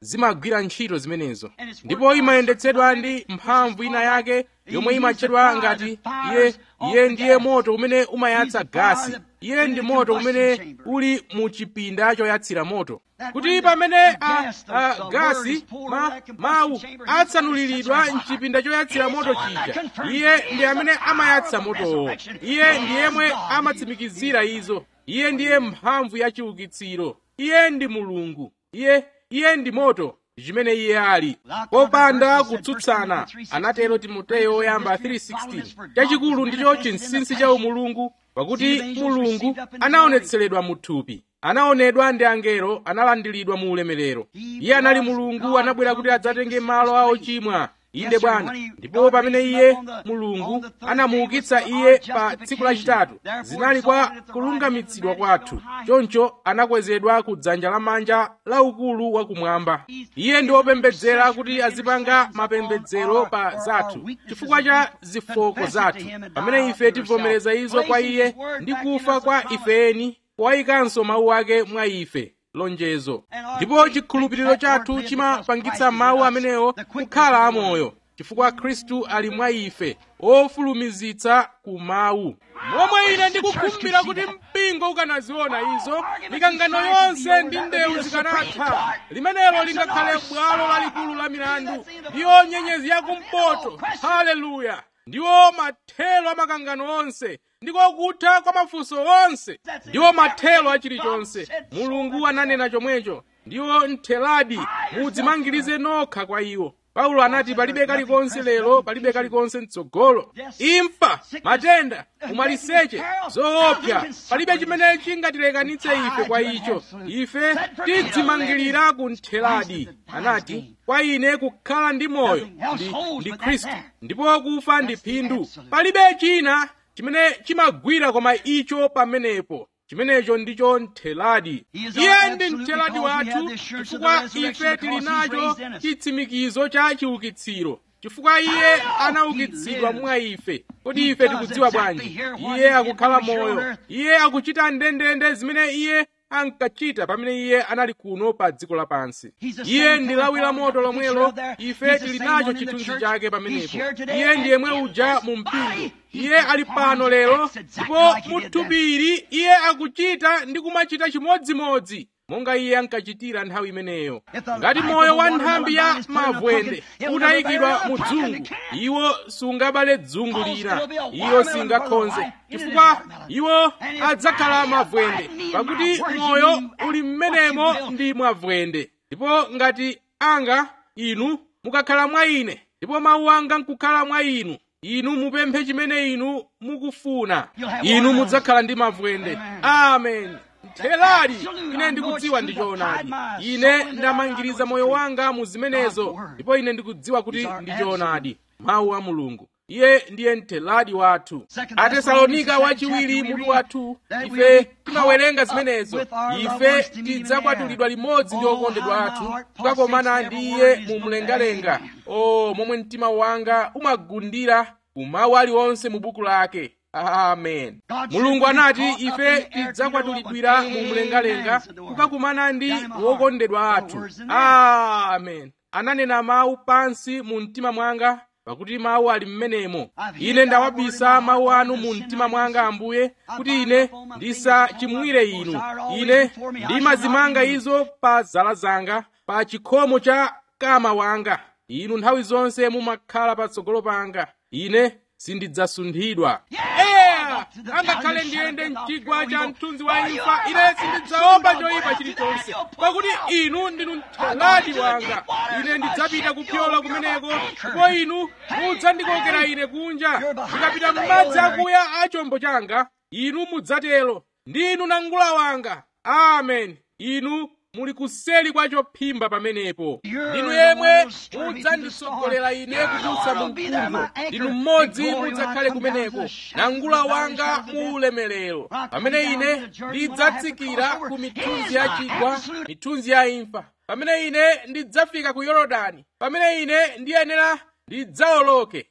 zimagwira ntchito zimenezo ndipo imayendetsedwa ndi mphamvu ina yake yomwe imatchedwa ngati iye iye ndiye moto umene umayatsa gasi iye ndi moto umene uli mu chipinda choyatsira moto kuti pamene a, a gasi ma, mawu atsanuliridwa mchipinda choyatsira moto chija iye ndi amene amayatsa motowo iye ndi yemwe amatsimikizira izo iye ndiye mphamvu ya chiukitsiro iye ndi mulungu iye iye ndi moto chimene iye ali popanda kutsutsana anatero timoteyo oyamba 3:16 chachikulu ndicho chinsinsi cha umulungu pakuti mulungu anaonetseredwa mu thupi anaonedwa ndi angelo analandiridwa mu ulemerero iye anali mulungu anabwera kuti adzatenge malo a ochimwa inde bwana ndipo pamene iye mulungu anamuukitsa iye pa tsiku lachitatu zinali kwa kulungamitsidwa kwathu choncho anakwezedwa ku dzanja lamanja laukulu wakumwamba iye ndi wopembedzera kuti azipanga mapembedzero pa zathu chifukwa cha zifoko zathu pamene ife tivomereza izo kwa iye ndi kufa kwa ifeni powayikanso mawu ake mwa ife lonjezo ndipo chikhulupiriro chathu chimapangitsa mawu amenewo kukhala amoyo chifukwa khristu ali mwa ife ofulumizitsa ku mawu momwe ine ndikukhumbira kuti mpingo ukanaziona izo mikangano yonse ndi ndewu zikanatha limenelo lingakhale bwalo lalikulu la milandu ndiyo nyenyezi yakumpoto haleluya ndiwo mathelo a makangano onse ndiko kutha kwa mafunso onse ndiwo mathelo a chilichonse mulungu ananena chomwecho ndiwo ntheladi mudzimangirize nokha kwa iwo paulo anati palibe kalikonse lero palibe kalikonse mtsogolo imfa matenda umaliseche zoopsa palibe chimene chingatilekanitse ife kwa icho ife tidzimangirira ku ntheladi anati kwa ine kukhala ndi moyo ndi, ndi khristu ndipo kufa ndi phindu palibe china chimene chimagwira koma icho pamenepo chimenecho ndicho ntheladi iye ndi ntheladi wathu chifukwa ife tili nacho chitsimikizo cha chiukitsiro chifukwa iye anaukitsidwa mwa ife kodi ife tikudziwa bwanji iye akukhala moyo iye akuchita ndendende zimene iye ankachita pamene iye anali kuno pa dziko lapansi iye ndi lawi la moto lomwelo ife tili nacho chithunzi chake pamenepo iye ndi yemwe uja mu mpingo iye ali pano lero ndipo muthupiri iye akuchita ndi kumachita chimodzimodzi monga iye ankachitira nthawi imeneyo ngati moyo wa nthambi ya mavwende utayikidwa mu dzungu iwo sungabale dzungu lina iyo singakhonze chifukwa iwo adzakhala mavwende pakuti moyo uli mmenemo ndi mavwende ndipo ngati anga inu mukakhala mwa ine ndipo mawu anga nkukhala mwa inu inu mupemphe chimene inu mukufuna inu mudzakhala ndi mavwende amen ntheladi ine ndikudziwa ndi choonadi ine ndamangiriza moyo wanga mu zimenezo ndipo ine ndikudziwa kuti ndi choonadi mawu a mulungu iye ndiye ntheladi wathu atesalonika wachiwiri mutu wathu ife timawerenga zimenezo ife tidzakwatulidwa limodzi ndi okondedwa athu kukakomana ndi iye mu mlengalenga o momwe mtima wanga umagundira kumawu aliwonse mu buku lake amen mulungu anati ife tidzakwatulidwira mu mlengalenga kukakumana ndi wokondedwa athu amen ananena mawu pansi mu mtima mwanga pakuti mawu ali mmenemo ine ndawabisa mawu anu mu mtima mwanga ambuye kuti ine ndisachimwire inu ine ndimazimanga izo pa zala zanga pa chikhomo cha kama wanga inu nthawi zonse mumakhala patsogolo panga ine sindidzasunthidwa eya angakhale ndiyende mchigwa cha mthunzi wa imfa ine sindidzaopa choyipa chilichonse pakuti inu ndinu ntheladi wanga ine ndidzapita kupyola kumeneko ndipo inu mudzandikokera ine kunja ndikapita m'madzi akuya a chombo changa inu mudzatero ndinu nangula wanga amen inu muli kuseli kwa chophimba pamenepo ndinu yemwe mudzanditsogolera ine kudutsa mu mkuntho ndinu mmodzi mudzakhale kumeneko nangula wanga mu ulemerero pamene ine ndidzatsikira ku mithunzi ya chigwa mithunzi ya imfa pamene ine ndidzafika ku yorodani pamene ine ndiyenera ndidzawoloke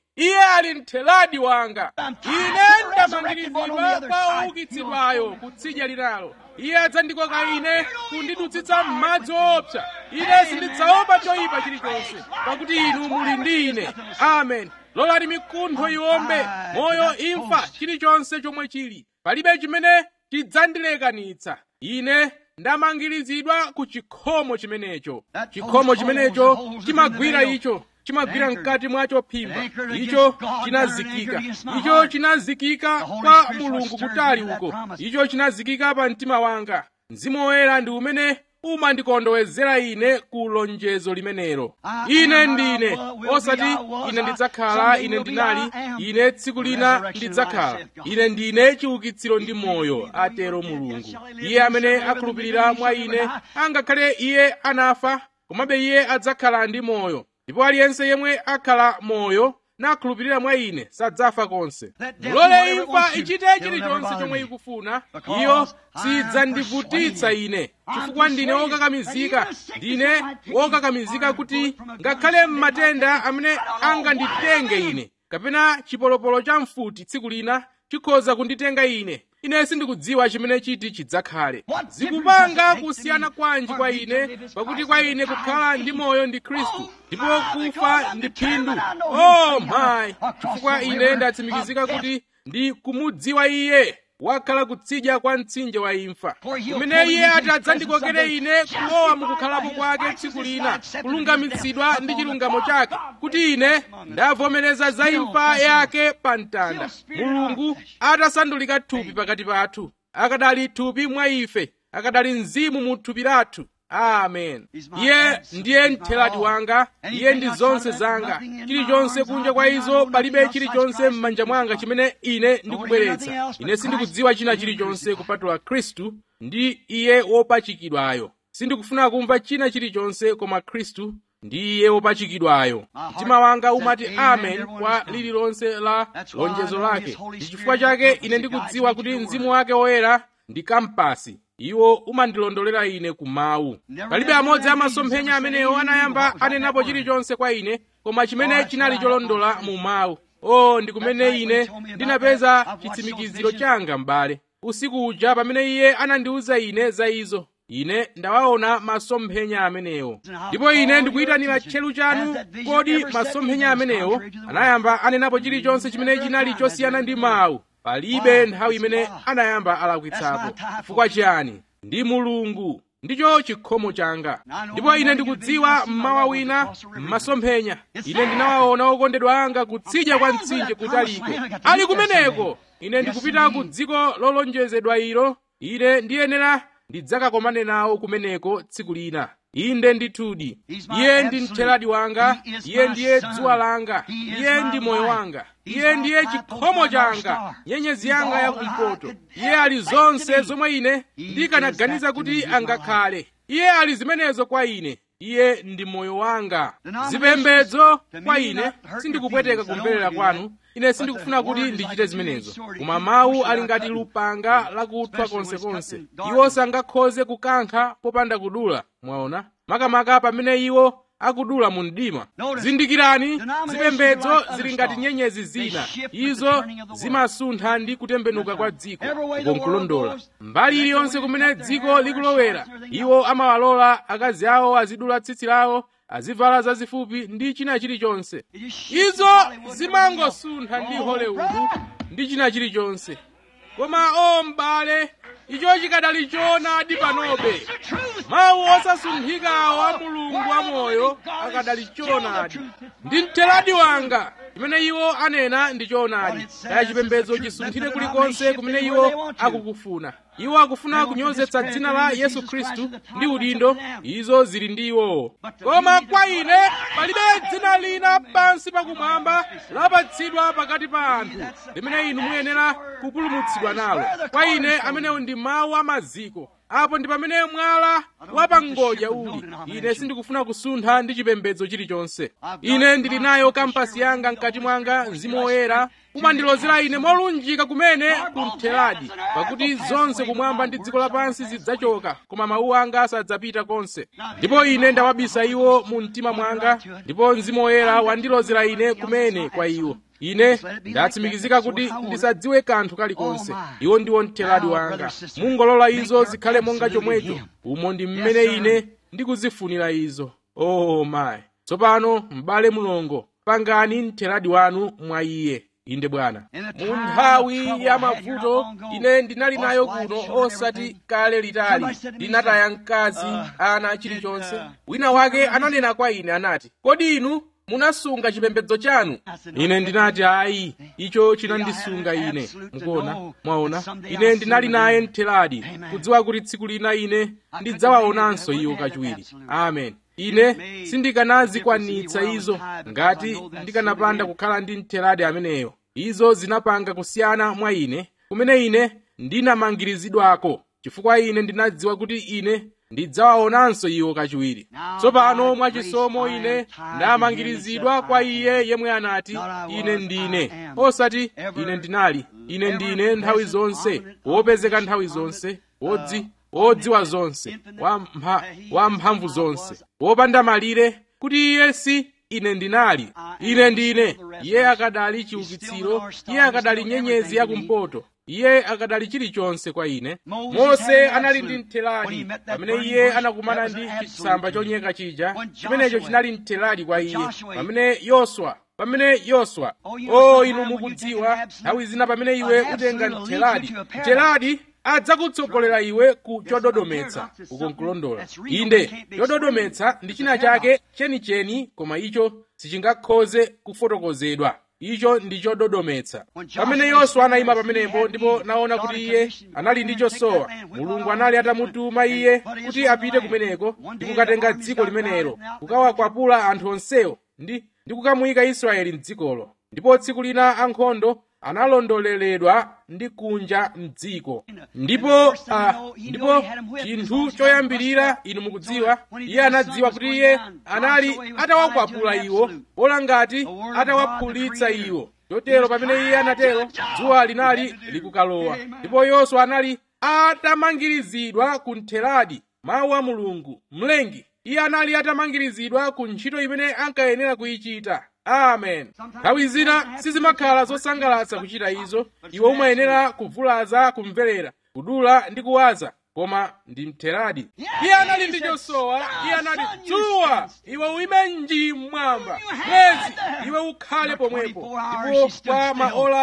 iye ali mtheladi wanga ine ndamangirizidwa kwa oukitsidwayo kutsidya linalo iye adzandikoka ine kundidutsitsa m'madzi woopsa ine sindidzaopa choyipa chilichonse pakuti inu muli ndi ine amen lolani mikuntho iwombe moyo imfa chilichonse chomwe chili palibe chimene chidzandilekanitsa ine ndamangirizidwa ku chikhomo chimenecho chikhomo chimenecho chimagwira icho chimagwira mkati mwacho phimba icho chinazikika icho chinazikika kwa mulungu kutali uko icho chinazikika pa mtima wanga mzimu woyera ndi umene umandikondowezera ine ku lonjezo limenelo ine ndine osati ine ndidzakhala ine ndinali ine tsiku lina ndidzakhala ine ndine chiukitsiro ndi moyo atero mulungu iye amene akhulupirira mwa ine angakhale iye anafa komabe iye adzakhala ndi moyo ndipo aliyense yemwe akhala moyo nakhulupirira mwa ine sadzafa konse mulole imfa ichite chilichonse chomwe ikufuna iyo sidzandivutitsa ine chifukwa ndine wokakamizika ndine wokakamizika kuti ngakhale m'matenda amene anganditenge ine kapena chipolopolo cha mfuti tsiku lina chikhoza kunditenga ine ine sindikudziwa chimene chiti chidzakhale zikupanga kusiyana kwanji kwa ine pakuti kwa ine kukhala ndi moyo ndi khristu ndipo kufa ndi phindu oh my chifukwa ine ndatsimikizika kuti ndi kumudziwa iye wakhala kutsidya kwa mtsinje wa imfa kumene iye ati adzandikokere ine kulowa mukukhalapo kwake tsiku lina kulungamitsidwa ndi chilungamo chake kuti ine ndavomereza za imfa yake pa mtanda mulungu atasandulika thupi pakati pathu akadali thupi mwa ife akadali mzimu mu thupi lathu amen iye ndiye mthelati wanga iye ndi zonse zanga chilichonse kunja kwa izo palibe chilichonse m'manja mwanga chimene ine ndikubweretsa ine sindikudziwa china chilichonse kupatula khristu ndi iye wopachikidwayo sindikufuna kumva china chilichonse koma khristu ndi iye wopachikidwayo mtima wanga umati amen kwa lililonse la lonjezo lake ndi chifukwa chake ine ndikudziwa kuti mzimu wake woyera ndi kampasi iwo umandilondolera ine ku mawu palibe amodzi a masomphenya amenewo anayamba anenapo chilichonse kwa ine koma chimene chinali cholondola mu mawu o ndi kumene ine ndinapeza chitsimikiziro changa m'bale usiku uja pamene iye anandiwuza ine za izo ine ndawaona masomphenya amenewo ndipo ine ndikuyitanira tcheru chanu kodi masomphenya amenewo anayamba anenapo chilichonse chimene chinali chosiyana ndi mawu palibe nthawi imene anayamba alakwitsapo chifukwa chiyani ndi mulungu ndicho chikhomo changa ndipo ine ndikudziwa mmawa wina m'masomphenya ine ndinawaona okondedwa anga kutsidya kwa mtsinje kutaliko ali kumeneko ine ndikupita ku dziko lolonjezedwa ilo ine ndiyenera ndidzakakomane nawo kumeneko tsiku lina inde ndithudi iye ndi mtheladi wanga iye ndiye dzuwa langa iye ndi moyo wanga iye ndiye chikhomo changa nyenyezi yanga yakumpoto iye ali zonse zomwe ine ndikanaganiza kuti angakhale iye ali zimenezo kwa ine iye ndi moyo wanga zipembedzo kwa ine sindikupweteka kumverera kwanu ine sindikufuna kuti ndichite zimenezo koma mawu ali ngati lupanga lakuthwa konsekonse iwo sangakhoze kukankha popanda kudula mwaona makamaka pamene iwo akudula mu mdima zindikirani zipembedzo zili ngati nyenyezi zina izo zimasuntha ndi kutembenuka kwa dziko ukonkulondola mbali iliyonse kumene dziko likulowera iwo amawalola akazi awo azidula tsitsi lawo azivala zazifupi ndi china chilichonse izo zimangosuntha ndi hollywood ndi china chilichonse koma o m'bale icho chikadali choonadi panobe mawu osasunthikawo a mulungu wamoyo akadali choonadi ndi mtheladi wanga chimene iwo anena ndi choonadi kaya chipembedzo chisunthire kulikonse kumene iwo akukufuna iwo akufuna kunyozetsa dzina la yesu khristu ndi udindo izo zili ndi iwowo koma kwa ine palibe dzina lina pansi pakumwamba lapatsidwa pakati pa anthu limene inu muyenera kupulumutsidwa nalo kwa ine amenewo ndi mawu amaziko apo ndi pamene mwala wapangodya uli ine sindikufuna kusuntha ndi chipembedzo chilichonse ine ndili nayo kampasi yanga mkati mwanga mzimu woyera umandilozera ine molunjika kumene kuntheradi pakuti zonse kumwamba ndi dziko lapansi zidzachoka koma mawu anga sadzapita konse ndipo ine ndawabisa iwo mu mtima mwanga ndipo mzimu woyera wandilozera ine kumene kwa iwo ine ndatsimikizika kuti ndisadziwe kanthu kalikonse iwo ndiwo mtheradi wanga mungolola izo zikhale monga chomwecho umo ndi mmene ine ndikuzifunira izo oh mayi tsopano m'bale mulongo pangani mtheradi wanu mwa iye inde bwana mu nthawi ya mavuto ine ndinali nayo kuno osati kale litali ndinataya mkazi ana chilichonse wina wake ananena kwa ine anati kodi inu munasunga chipembedzo chanu ine ndinati ayi icho chinandisunga ine mukuona mwaona ine ndinali naye mtheradi kudziwa kuti tsiku lina ine ndidzawaonanso iwo kachiwiri amen ine sindikanazikwanitsa izo ngati ndikanapanda kukhala ndi mtheradi ameneyo izo zinapanga kusiyana mwa ine kumene ine ndinamangirizidwako chifukwa ine ndinadziwa kuti ine ndidzawaonanso iwo kachiwiri tsopano mwachisomo ine ndamangirizidwa kwa iye yemwe anati ine ndine osati ine ndinali ine ndine nthawi zonse wopezeka nthawi zonse wodzi wodziwa zonse wamphamvu zonse wopanda malire kuti iye si ine ndinali ine ndine iye akadali chiukitsiro iye akadali nyenyezi yakumpoto iye akadali chilichonse kwa ine mose anali ndi mtheradi pamene iye anakumana ndi chitsamba chonyeka chija chimenecho chinali mtheradi kwa iye pamene yoswa pamene yoswa o inu mukudziwa nthawi zina pamene iwe utenga mtheradi mtheradi adzakutsogolera iwe ku chododometsa uko nkulondola inde chododometsa ndi china chake chenicheni koma icho sichingakhoze kufotokozedwa icho ndi chododometsa pamene yoswa anayima pamenepo ndipo naona kuti iye anali ndi chosowa mulungu anali atamutuma iye kuti apite kumeneko ndi kukatenga dziko limenelo kukawakwapula anthu onsewo ndi ndi kukamuyika israeli mdzikolo ndipo tsiku lina ankhondo analondoleredwa ndi kunja mdziko ndipo uh, ndipo chinthu choyambirira inu mukudziwa iye anadziwa kuti iye anali atawakwapula iwo bola ngati atawaphulitsa iwo chotero pamene iye anatero dzuwa linali likukalowa ndipo yoswa anali atamangirizidwa ku ntheradi mawu a mulungu mlengi iye anali atamangirizidwa ku ntchito imene ankayenera kuyichita amen nthawi zina sizimakhala zosangalatsa kuchita izo iwe umayenera kuvulaza kumverera kudula ndi kuwaza koma ndi mtheradi iye anali ndi chosowa iye anali dzuwa iwe uime nji mmwamba mwezi iwe ukhale pomwepo ndipo kwa maola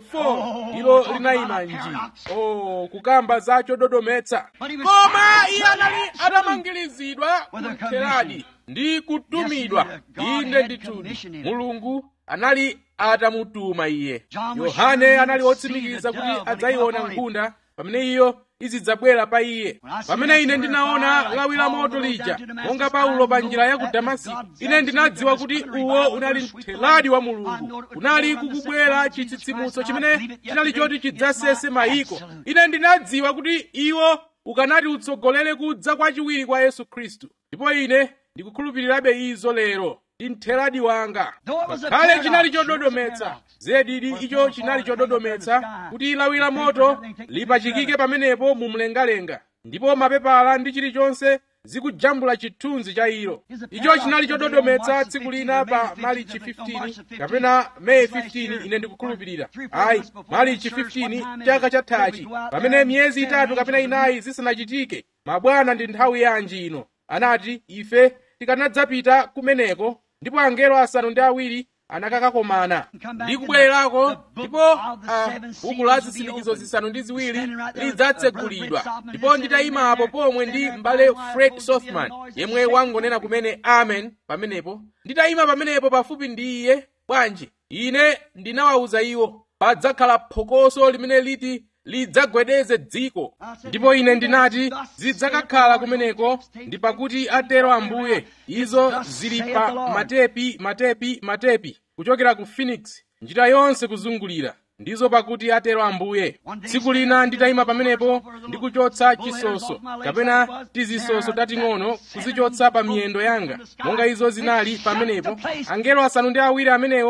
24 ilo linayima nji o kukamba za chododometsa koma iye anali atamangirizidwa ku mtheradi ndi kutumidwa inde ndithudi mulungu anali atamutuma iye yohane anali wotsimikiza kuti adzayiona nkhunda pamene iyo izidzabwera pa iye pamene ine ndinaona lawi la moto lija monga paulo pa njira ya ku damasiko ine ndinadziwa kuti uwo unali mtheradi wa mulungu kunali kukubwera chitsitsimutso chimene chinali choti chidzasese mayiko ine ndinadziwa kuti iwo ukanati utsogolere kudza kwachiwiri kwa yesu khristu ndipo ine ndikukhulupirirabe izo lero ndi mtheradi wanga ngakhale chinali chododometsa zedidi icho chinali chododometsa kuti lawi la moto lipachikike pamenepo mu mlengalenga ndipo mapepala ndi chilichonse zikujambula chithunzi cha ilo icho chinali chododometsa tsiku lina pa malichi 15 kapena meyi 15 ine ndikukhulupirira ayi malichi 15 chaka chathachi pamene miyezi itatu kapena inayi zisanachitike mabwana ndi nthawi yanji ino anati ife tikanadzapita kumeneko ndipo angelo asanu ndi awiri anakakakomana ndi kubwererako ndipo buku la zisindikizo zisanu ndi ziwiri lidzatsegulidwa ndipo nditayimapo pomwe ndi m'bale fred sothman yemwe wangonena kumene amen pamenepo nditayima pamenepo pafupi ndi iye bwanji ine ndinawawuza iwo padzakhala phokoso limene liti lidzagwedeze dziko ndipo ine ndinati zidzakakhala kumeneko ndi pakuti atero ambuye izo zili pa matepi matepi matepi kuchokera ku phoenix njira yonse kuzungulira ndizo pakuti atero ambuye tsiku lina nditayima pamenepo ndikuchotsa chisoso kapena tizisoso tating'ono kuzichotsa pa miyendo yanga monga izo zinali pamenepo angelo asanu ndi awiri amenewo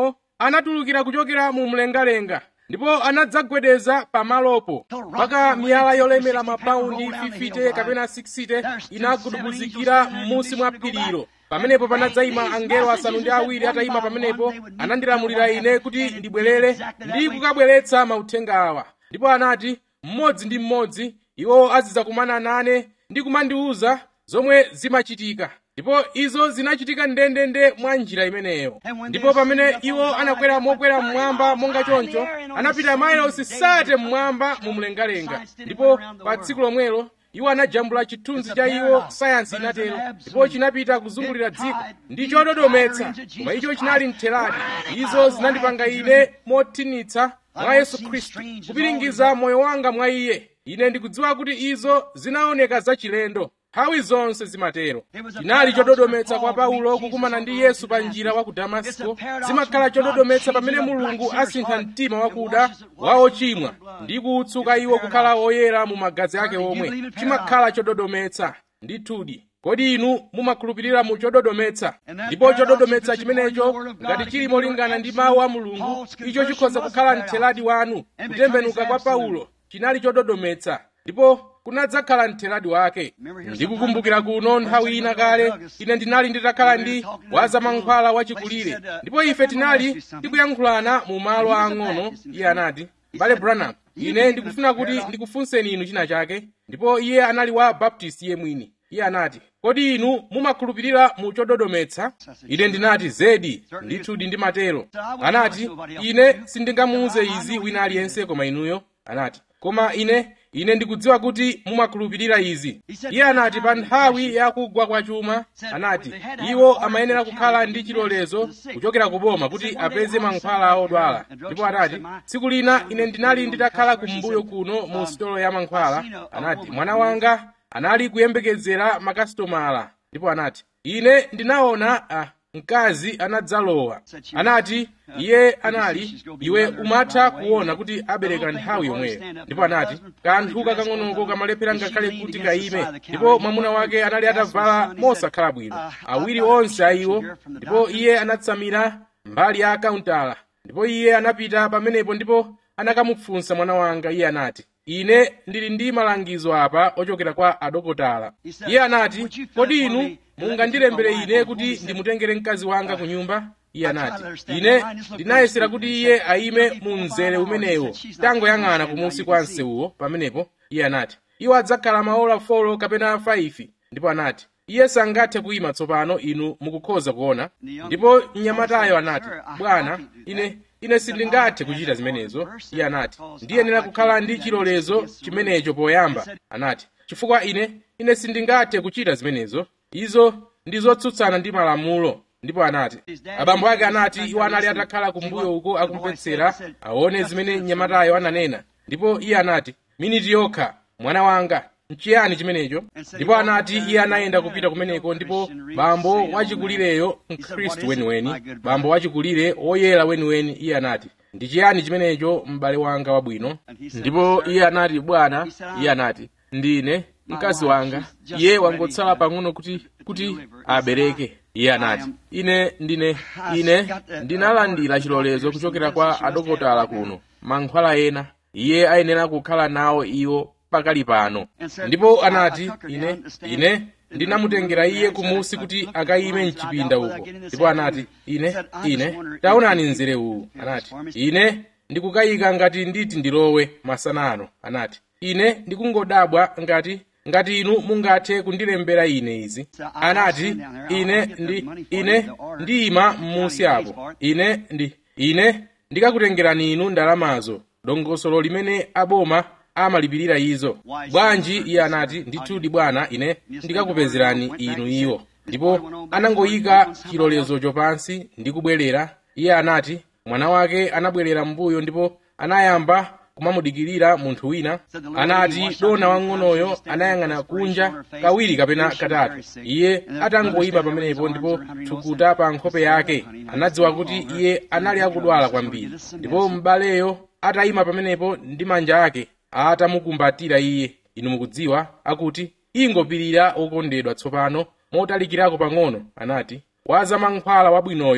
anatulukira kuchokera mu mlengalenga ndipo anadzagwedeza pamalopo mpaka miyala yolemera mapaundi 50 kapena 60 inagudubuzikira m'munsi mwa phirilo pamenepo panadzayima angelo asanu ndi awiri atayima pamenepo anandilamulira ine kuti ndibwerere ndi kukabweretsa mauthenga awa ndipo anati mmodzi ndi mmodzi iwo azidzakumana nane ndi kumandiwuza zomwe zimachitika ndipo izo zinachitika ndendende mwa njira imeneyo ndipo pamene iwo anakwera mokwera mmwamba monga choncho anapita mailosi sate mmwamba mu mlengalenga ndipo pa tsiku lomwelo iwo anajambula chithunzi cha iwo sayansi inatero ndipo chinapita kuzungulira dziko ndi chododometsa koma icho chinali mtheradi izo zinandipanga ine mothinitsa mwa yesu khristu kupiringiza moyo wanga mwa iye ine ndikudziwa kuti izo zinaoneka zachilendo nthawi zonse zimatero chinali chododometsa kwa paulo kukumana ndi yesu pa njira wa ku damasiko zimakhala chododometsa pamene mulungu asintha mtima wakuda wa ochimwa ndi kuwutsuka iwo kukhala oyera mu magazi ake omwe chimakhala chododometsa ndithudi kodi inu mumakhulupirira mu chododometsa ndipo chododometsa chimenecho ngati chili molingana ndi mawu a mulungu icho chikhoza kukhala mtheradi wanu kutembenuka kwa paulo chinali chododometsa ndipo kunadzakhala mtheradi wake ndikukumbukira kuno nthawi ina kale ine ndinali nditakhala ndi wazamankhwala wachikulire ndipo ife tinali tikuyankhulana mu malo ang'ono iye anati mbale branham ine ndikufuna kuti ndikufunseni inu china chake ndipo iye anali wa baptist iye mwini iye anati kodi inu mumakhulupirira mu chododometsa ine ndinati zedi ndithudi ndimatero anati ine sindingamuuze izi wina aliyense koma inuyo anati koma ine ine ndikudziwa kuti mumakhulupirira izi iye anati pa nthawi ya kugwa kwa chuma anati iwo amayenera kukhala ndi chilolezo kuchokera ku boma kuti apeze mankhwala odwala ndipo anati tsiku lina ine ndinali nditakhala kumbuyo kuno mu sitolo ya mankhwala anati mwana wanga anali kuyembekezera makasitomala ndipo anati ine ndinaona ah, mkazi anadzalowa anati iye anali iwe umatha kuona kuti abereka nthawi yomweyo ndipo anati kanthu kakang'onoko kamalephera ngakhale kuti kaime ndipo mwamuna wake anali atavala mosakhala bwino awiri onse a iwo ndipo iye anatsamira mbali ya akauntala ndipo iye anapita pamenepo ndipo anakamufunsa mwana wanga iye anati ine ndili ndi malangizo apa ochokera kwa adokotala iye anati kodi inu mungandilembere ine kuti ndimutengere mkazi wanga ku nyumba iye anati ine ndinayesera kuti iye ayime mu mzere umenewo tangoyang'ana kumunsi kwa msewuwo pamenepo iye anati iwo adzakhala maola 4 kapena 5 ndipo anati iye sangathe kuyima tsopano inu mukukhoza kuona ndipo mnyamatayo anati bwana ine ine sindingathe kuchita zimenezo iye anati ndiyenera kukhala ndi chilolezo chimenecho poyamba anati chifukwa ine ine sindingathe kuchita zimenezo izo ndi zotsutsana ndi malamulo ndipo anati abambo ake anati iwo anali atakhala kumbuyo uko akumvetsera aone zimene mnyamatayo ananena ndipo iye anati miniti yokha mwana wanga nchiyani chimenecho ndipo anati iye anayenda kupita kumeneko ndipo bambo wachikulireyo mkhristu weniweni bambo wachikulire woyera weniweni iye anati ndi chiyani chimenecho m'bale wanga wabwino ndipo iye anati bwana iye anati ndine mkazi wanga iye wangotsala pang'ono kuti kuti abereke iye anati ine ndine ine ndinalandira chilolezo kuchokera kwa adokotala kuno mankhwala ena iye ayenera kukhala nawo iwo pakali pano ndipo anati ine ine ndinamutengera iye kumusi kuti akayime mchipinda uko ndipo anati ine ine taonani mzere uwu anati ine ndikukayika ngati nditi ndilowe masana ano anati ine ndikungodabwa ngati ngati inu mungathe kundilembera ine izi anati ine ndi ine ndiyima m'munsi apo ine ndi ine ndikakutengerani inu ndalamazo dongosolo limene aboma amalipirira izo bwanji iye anati ndithudi bwana ine ndikakupezerani inu iwo ndipo anangoyika chilolezocho pansi ndi kubwerera iye anati mwana wake anabwerera m'mbuyo ndipo anayamba kumamudikirira munthu wina anati dona wang'onoyo anayang'ana kunja kawiri kapena katatu iye atangoyima pamenepo ndipo thukuta pa nkhope yake anadziwa kuti iye anali akudwala kwambiri ndipo m'baleyo atayima pamenepo ndi manja ake atamukumbatira iye inu mukudziwa akuti ingopirira okondedwa tsopano motalikirako pang'ono anati wazamankhwala wabwinoyo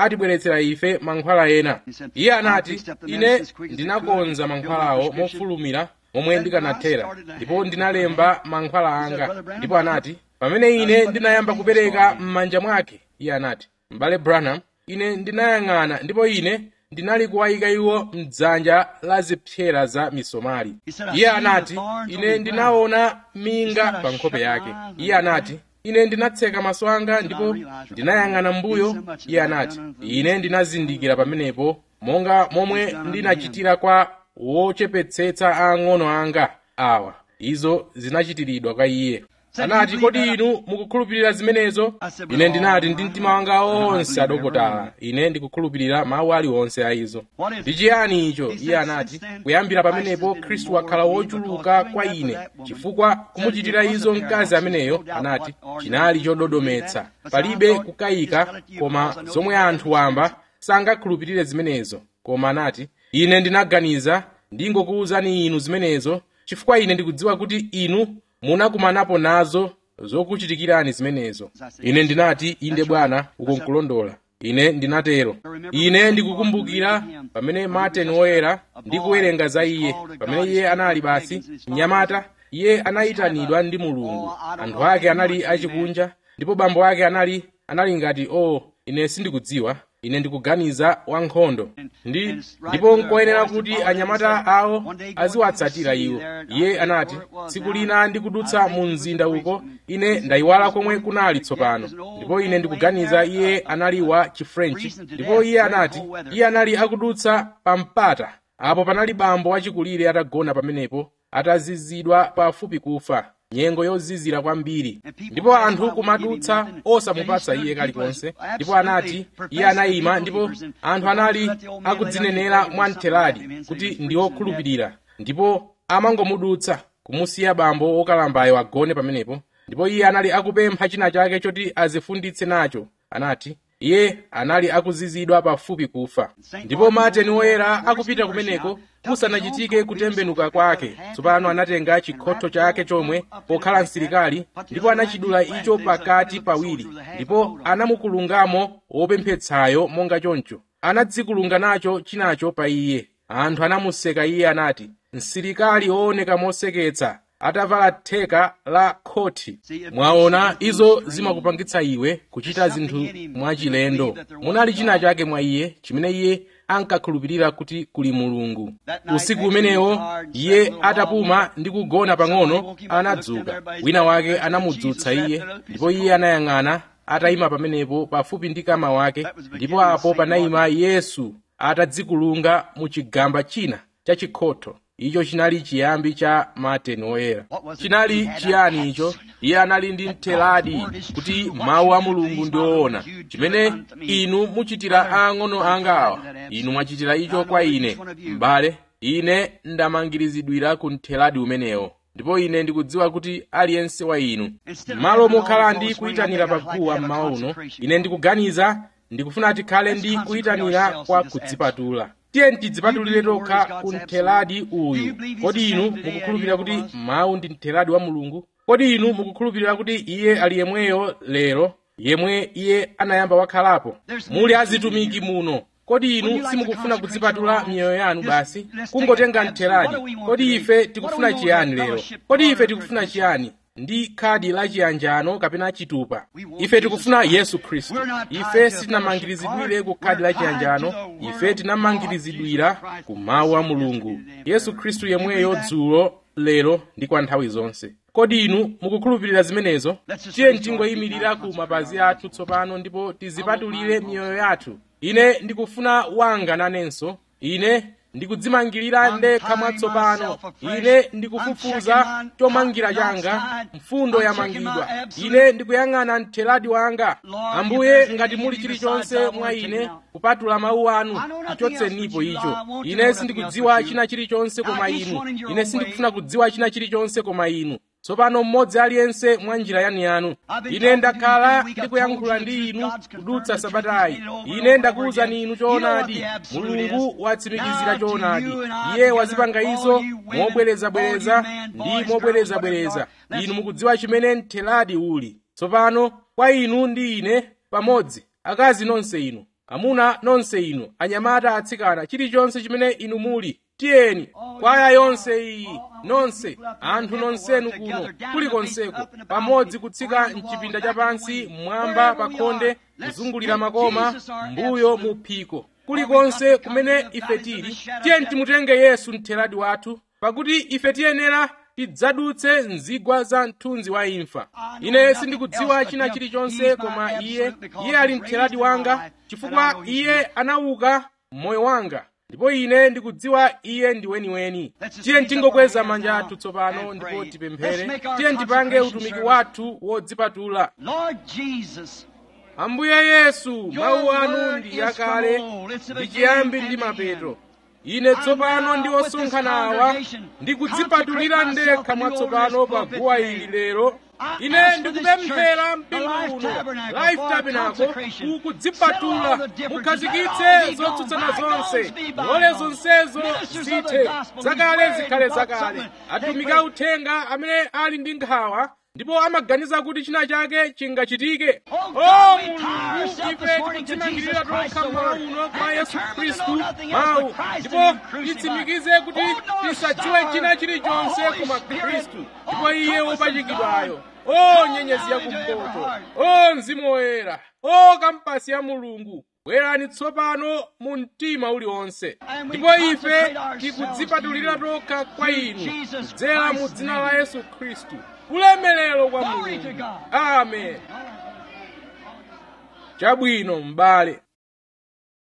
atibweretsera ife mankhwala ena iye anati ine ndinakonza mankhwalawo mofulumira momwe ndikanathera ndipo ndinalemba mankhwala anga ndipo anati pamene ine ndinayamba kupereka m'manja mwake iye anati m'bale branham ine ndinayang'ana ndipo ine ndinali kuwayika iwo mdzanja la zipsera za misomali iye anati ine ndinaona minga pa nkhope yake iye anati ine ndinatseka maso anga ndipo ndinayang'ana mbuyo iye anati ine ndinazindikira pamenepo monga momwe ndinachitira kwa wochepetsetsa ang'ono anga awa izo zinachitiridwa kwa iye anati kodi inu mukukhulupirira zimenezo ine ndinati ndi mtima wanga onse adokotala ine ndikukhulupirira mawu aliwonse a izo ndi chiyani icho iye anati kuyambira pamenepo khristu wakhala wochuluka kwa ine chifukwa kumuchitira izo mkazi ameneyo anati chinali chododometsa palibe kukayika koma zomwe anthu wamba sangakhulupirire zimenezo koma anati ine ndinaganiza ndingokuwuzani inu zimenezo chifukwa ine ndikudziwa kuti inu munakumanapo nazo zokuchitikirani zimenezo ine ndinati inde bwana uko nkulondola ine ndinatero ine ndikukumbukira pamene martin woyera ndikuwerenga za iye pamene iye anali basi mnyamata iye anayitanidwa ndi mulungu anthu ake anali achikunja ndipo bambo ake anali anali ngati o oh, ine sindikudziwa ine ndikuganiza wankhondo ndi ndipo nkoyenera kuti anyamata awo aziwatsatira iwo iye anati tsiku lina ndikudutsa mu mzinda uko ine ndayiwala komwe kunali tsopano ndipo ine ndikuganiza iye anali wa chifrenchi ndipo iye anati iye anali akudutsa pa mpata apo panali bambo wachikulire atagona pamenepo atazizidwa pafupi kufa nyengo yozizira kwambiri ndipo anthu kumadutsa osamupatsa iye kalikonse ndipo anati iye anayima ndipo anthu anali akudzinenera mwamtheradi kuti ndi okhulupirira ndipo amangomudutsa kumusiya bambo wokalambayo agone pamenepo ndipo iye anali akupempha china chake choti azifunditse nacho anati iye anali akuzizidwa pafupi kufa ndipo martin woyera akupita kumeneko kusanachitike kutembenuka kwake tsopano anatenga chikhotho chake chomwe pokhala msilikali ndipo anachidula icho pakati pawiri ndipo anamukulungamo wopemphetsayo monga choncho anadzikulunga nacho chinacho pa iye anthu anamuseka iye anati msilikali wooneka moseketsa atavala theka la khoti mwaona izo zimakupangitsa iwe kuchita zinthu mwachilendo munali china chake mwa iye chimene iye ankakhulupirira kuti kuli mulungu usiku umenewo iye atapuma ndi kugona pang'ono anadzuka wina wake anamudzutsa iye ndipo iye anayang'ana atayima pamenepo pafupi ndi kama wake ndipo apo panayima yesu atadzikulunga mu chigamba china cha chikhotho icho chinali chiyambi cha martin woyera chinali chiyani icho iye anali ndi mtheradi kuti mawu a mulungu ndi oona chimene inu muchitira ang'ono anga awa inu mwachitira icho kwa ine m'bale ine ndamangirizidwira ku mtheradi umenewo ndipo ine ndikudziwa kuti aliyense wa inu malo mokhala ndi kuyitanira paguwa mmawa uno ine ndikuganiza ndikufuna tikhale ndi kuyitanira kwa kudzipatula tiye tidzipatulire tokha ku mtheradi uyu kodi inu mukukhulupirira kuti mawu ndi mtheradi wa mulungu kodi inu mukukhulupirira kuti iye ali yemweyo lero yemwe iye anayamba wakhalapo muli azitumiki muno kodi inu simukufuna kudzipatula miyoyo yanu basi kungotenga mtheradi kodi ife tikufuna chiyani lero kodi ife tikufuna chiyani ndi khadi la chiyanjano kapena chitupa ife tikufuna yesu khristu ife sitinamangirizidwire ku khadi la chiyanjano ife tinamangirizidwira ku mawu a mulungu yesu khristu yemweyo dzulo lero ndi kwa nthawi zonse kodi inu mukukhulupirira zimenezo tiye tingoyimirira ku mapazi athu tsopano ndipo tizipatulire miyoyo yathu ine ndikufuna wanga nanenso ine ndikudzimangirira ndekha mwatsopano ine ndikufufuza chomangira changa mfundo yamangidwa ine ndikuyang'ana mtheradi wanga ambuye ngati muli chilichonse mwa ine kupatula mawu anu tichotsenipo icho ine sindikudziwa china chilichonse koma inu ine sindikufuna kudziwa china chilichonse koma inu tsopano mmodzi aliyense mwa njira yaniyanu ine ndakhala ndikuyankhula ndi inu kudutsa sabatayi ine ndakuwuzani inu choonadi mulungu watsimikizira choonadi iye wazipanga izo mobwerezabwereza ndi mobwerezabwereza inu mukudziwa chimene mtheradi uli tsopano kwa inu ndi ine pamodzi akazi nonse inu amuna nonse inu anyamata atsikana chilichonse chimene inu muli tiyeni kwaya yonse iyi nonse anthu nonsenu kuno kulikonseko pamodzi kutsika mchipinda chapansi mmwamba pa khonde kuzungulira makoma mbuyo mu phiko kulikonse kumene ife tili tiyeni timutenge yesu mtheradi wathu pakuti ife tiyenera tidzadutse mzigwa za mthunzi wa imfa ine sindikudziwa china chilichonse koma iye iye ali mtheradi wanga chifukwa iye anauka moyo wanga ndipo ine ndikudziwa iye ndi weniweni tiyeni tingokweza manja athu tsopano ndipo tipemphere tiyeni tipange utumiki wathu wodzipatula ambuye yesu mawu anu ndi yakale ndi chiyambi ndi mapeto ine tsopano ndi osonkhana awa ndikudzipatulira ndekha mwatsopano pa guwa ili lero ine ndikupemphera mpingo uno life tabernacle kukudzipatula mukhazikitse zotsutsana zonse ngole zonsezo zithe zakale zikhale zakale atumiki authenga amene ali ndi nkhawa ndipo amaganiza kuti china chake chingachitike o mulungu ife tikudzimangirira tokha mawu uno kwa yesu khristu mawu ndipo titsimikize kuti tisadziwe china chilichonse koma khristu ndipo iye wopachikidwayo o nyenyezi yakumpoto o mzimu woyera o kampasi ya mulungu bwerani tsopano mu mtima uliwonse ndipo ife tikudzipatulira tokha kwa inu kudzera mu dzina la yesu khristu ulemerero kwa mulungu amen chabwino m'bale